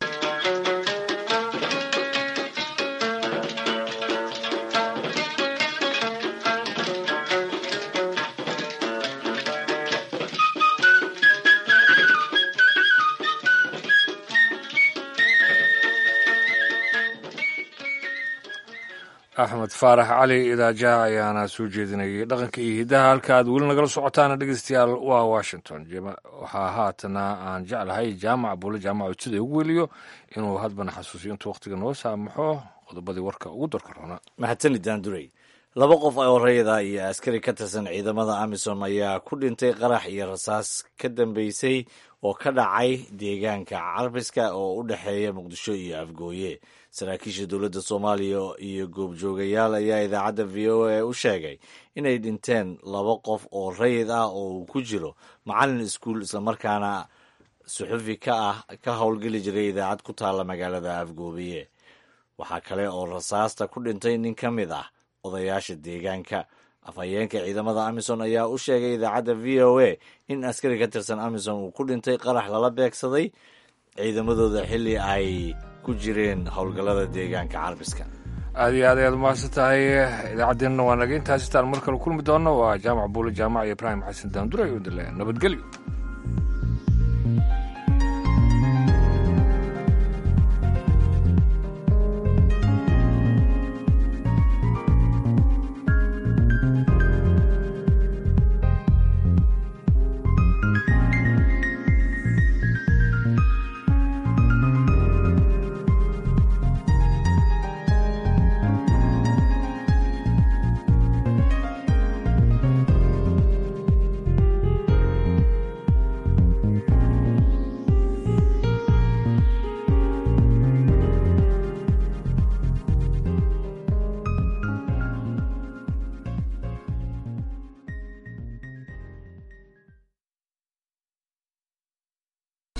axmed faarax cali idaaja ayaana soo jeedinayay dhaqanka iyo hiddaha halka aad weli nagala socotaana dhegeystayaal waa washington waxaa haatana aan jeclahay jaamac buule jaamac udsida ugu weliyo inuu hadbana xasuusiyo intuu wakhtiga noo saamaxo qodobadii warka ugu darka roona mahadsanid daandurey laba qof oo rayada iyo askari ka tirsan ciidamada amisom ayaa ku dhintay qarax iyo rasaas ka dambeysay oo ka dhacay deegaanka carbiska oo u dhexeeya muqdisho iyo afgooye saraakiisha dowladda soomaaliya iyo goobjoogayaal ayaa idaacadda v o a u sheegay inay dhinteen laba qof oo rayid ah oo uu ku jiro macalin iskuul islamarkaana suxufi ka ah ka howlgeli jiray idaacad ku taalla magaalada afgoobiye waxaa kale oo rasaasta ku dhintay nin ka mid ah odayaasha deegaanka afhayeenka ciidamada amisom ayaa u sheegay idaacadda v o a in askari ka tirsan amisom uu ku dhintay qarax lala beegsaday ciidamadooda xilli ay ku jireen howlgallada deegaanka carbiska aad iyo aad ayaad umahadsan tahay idaacaddeenna waa naga intaas itaan mar kale kulmi doonno waa jaamac buule jaamac iyo ibraahim xasan daandure iyo dale nabadgelyo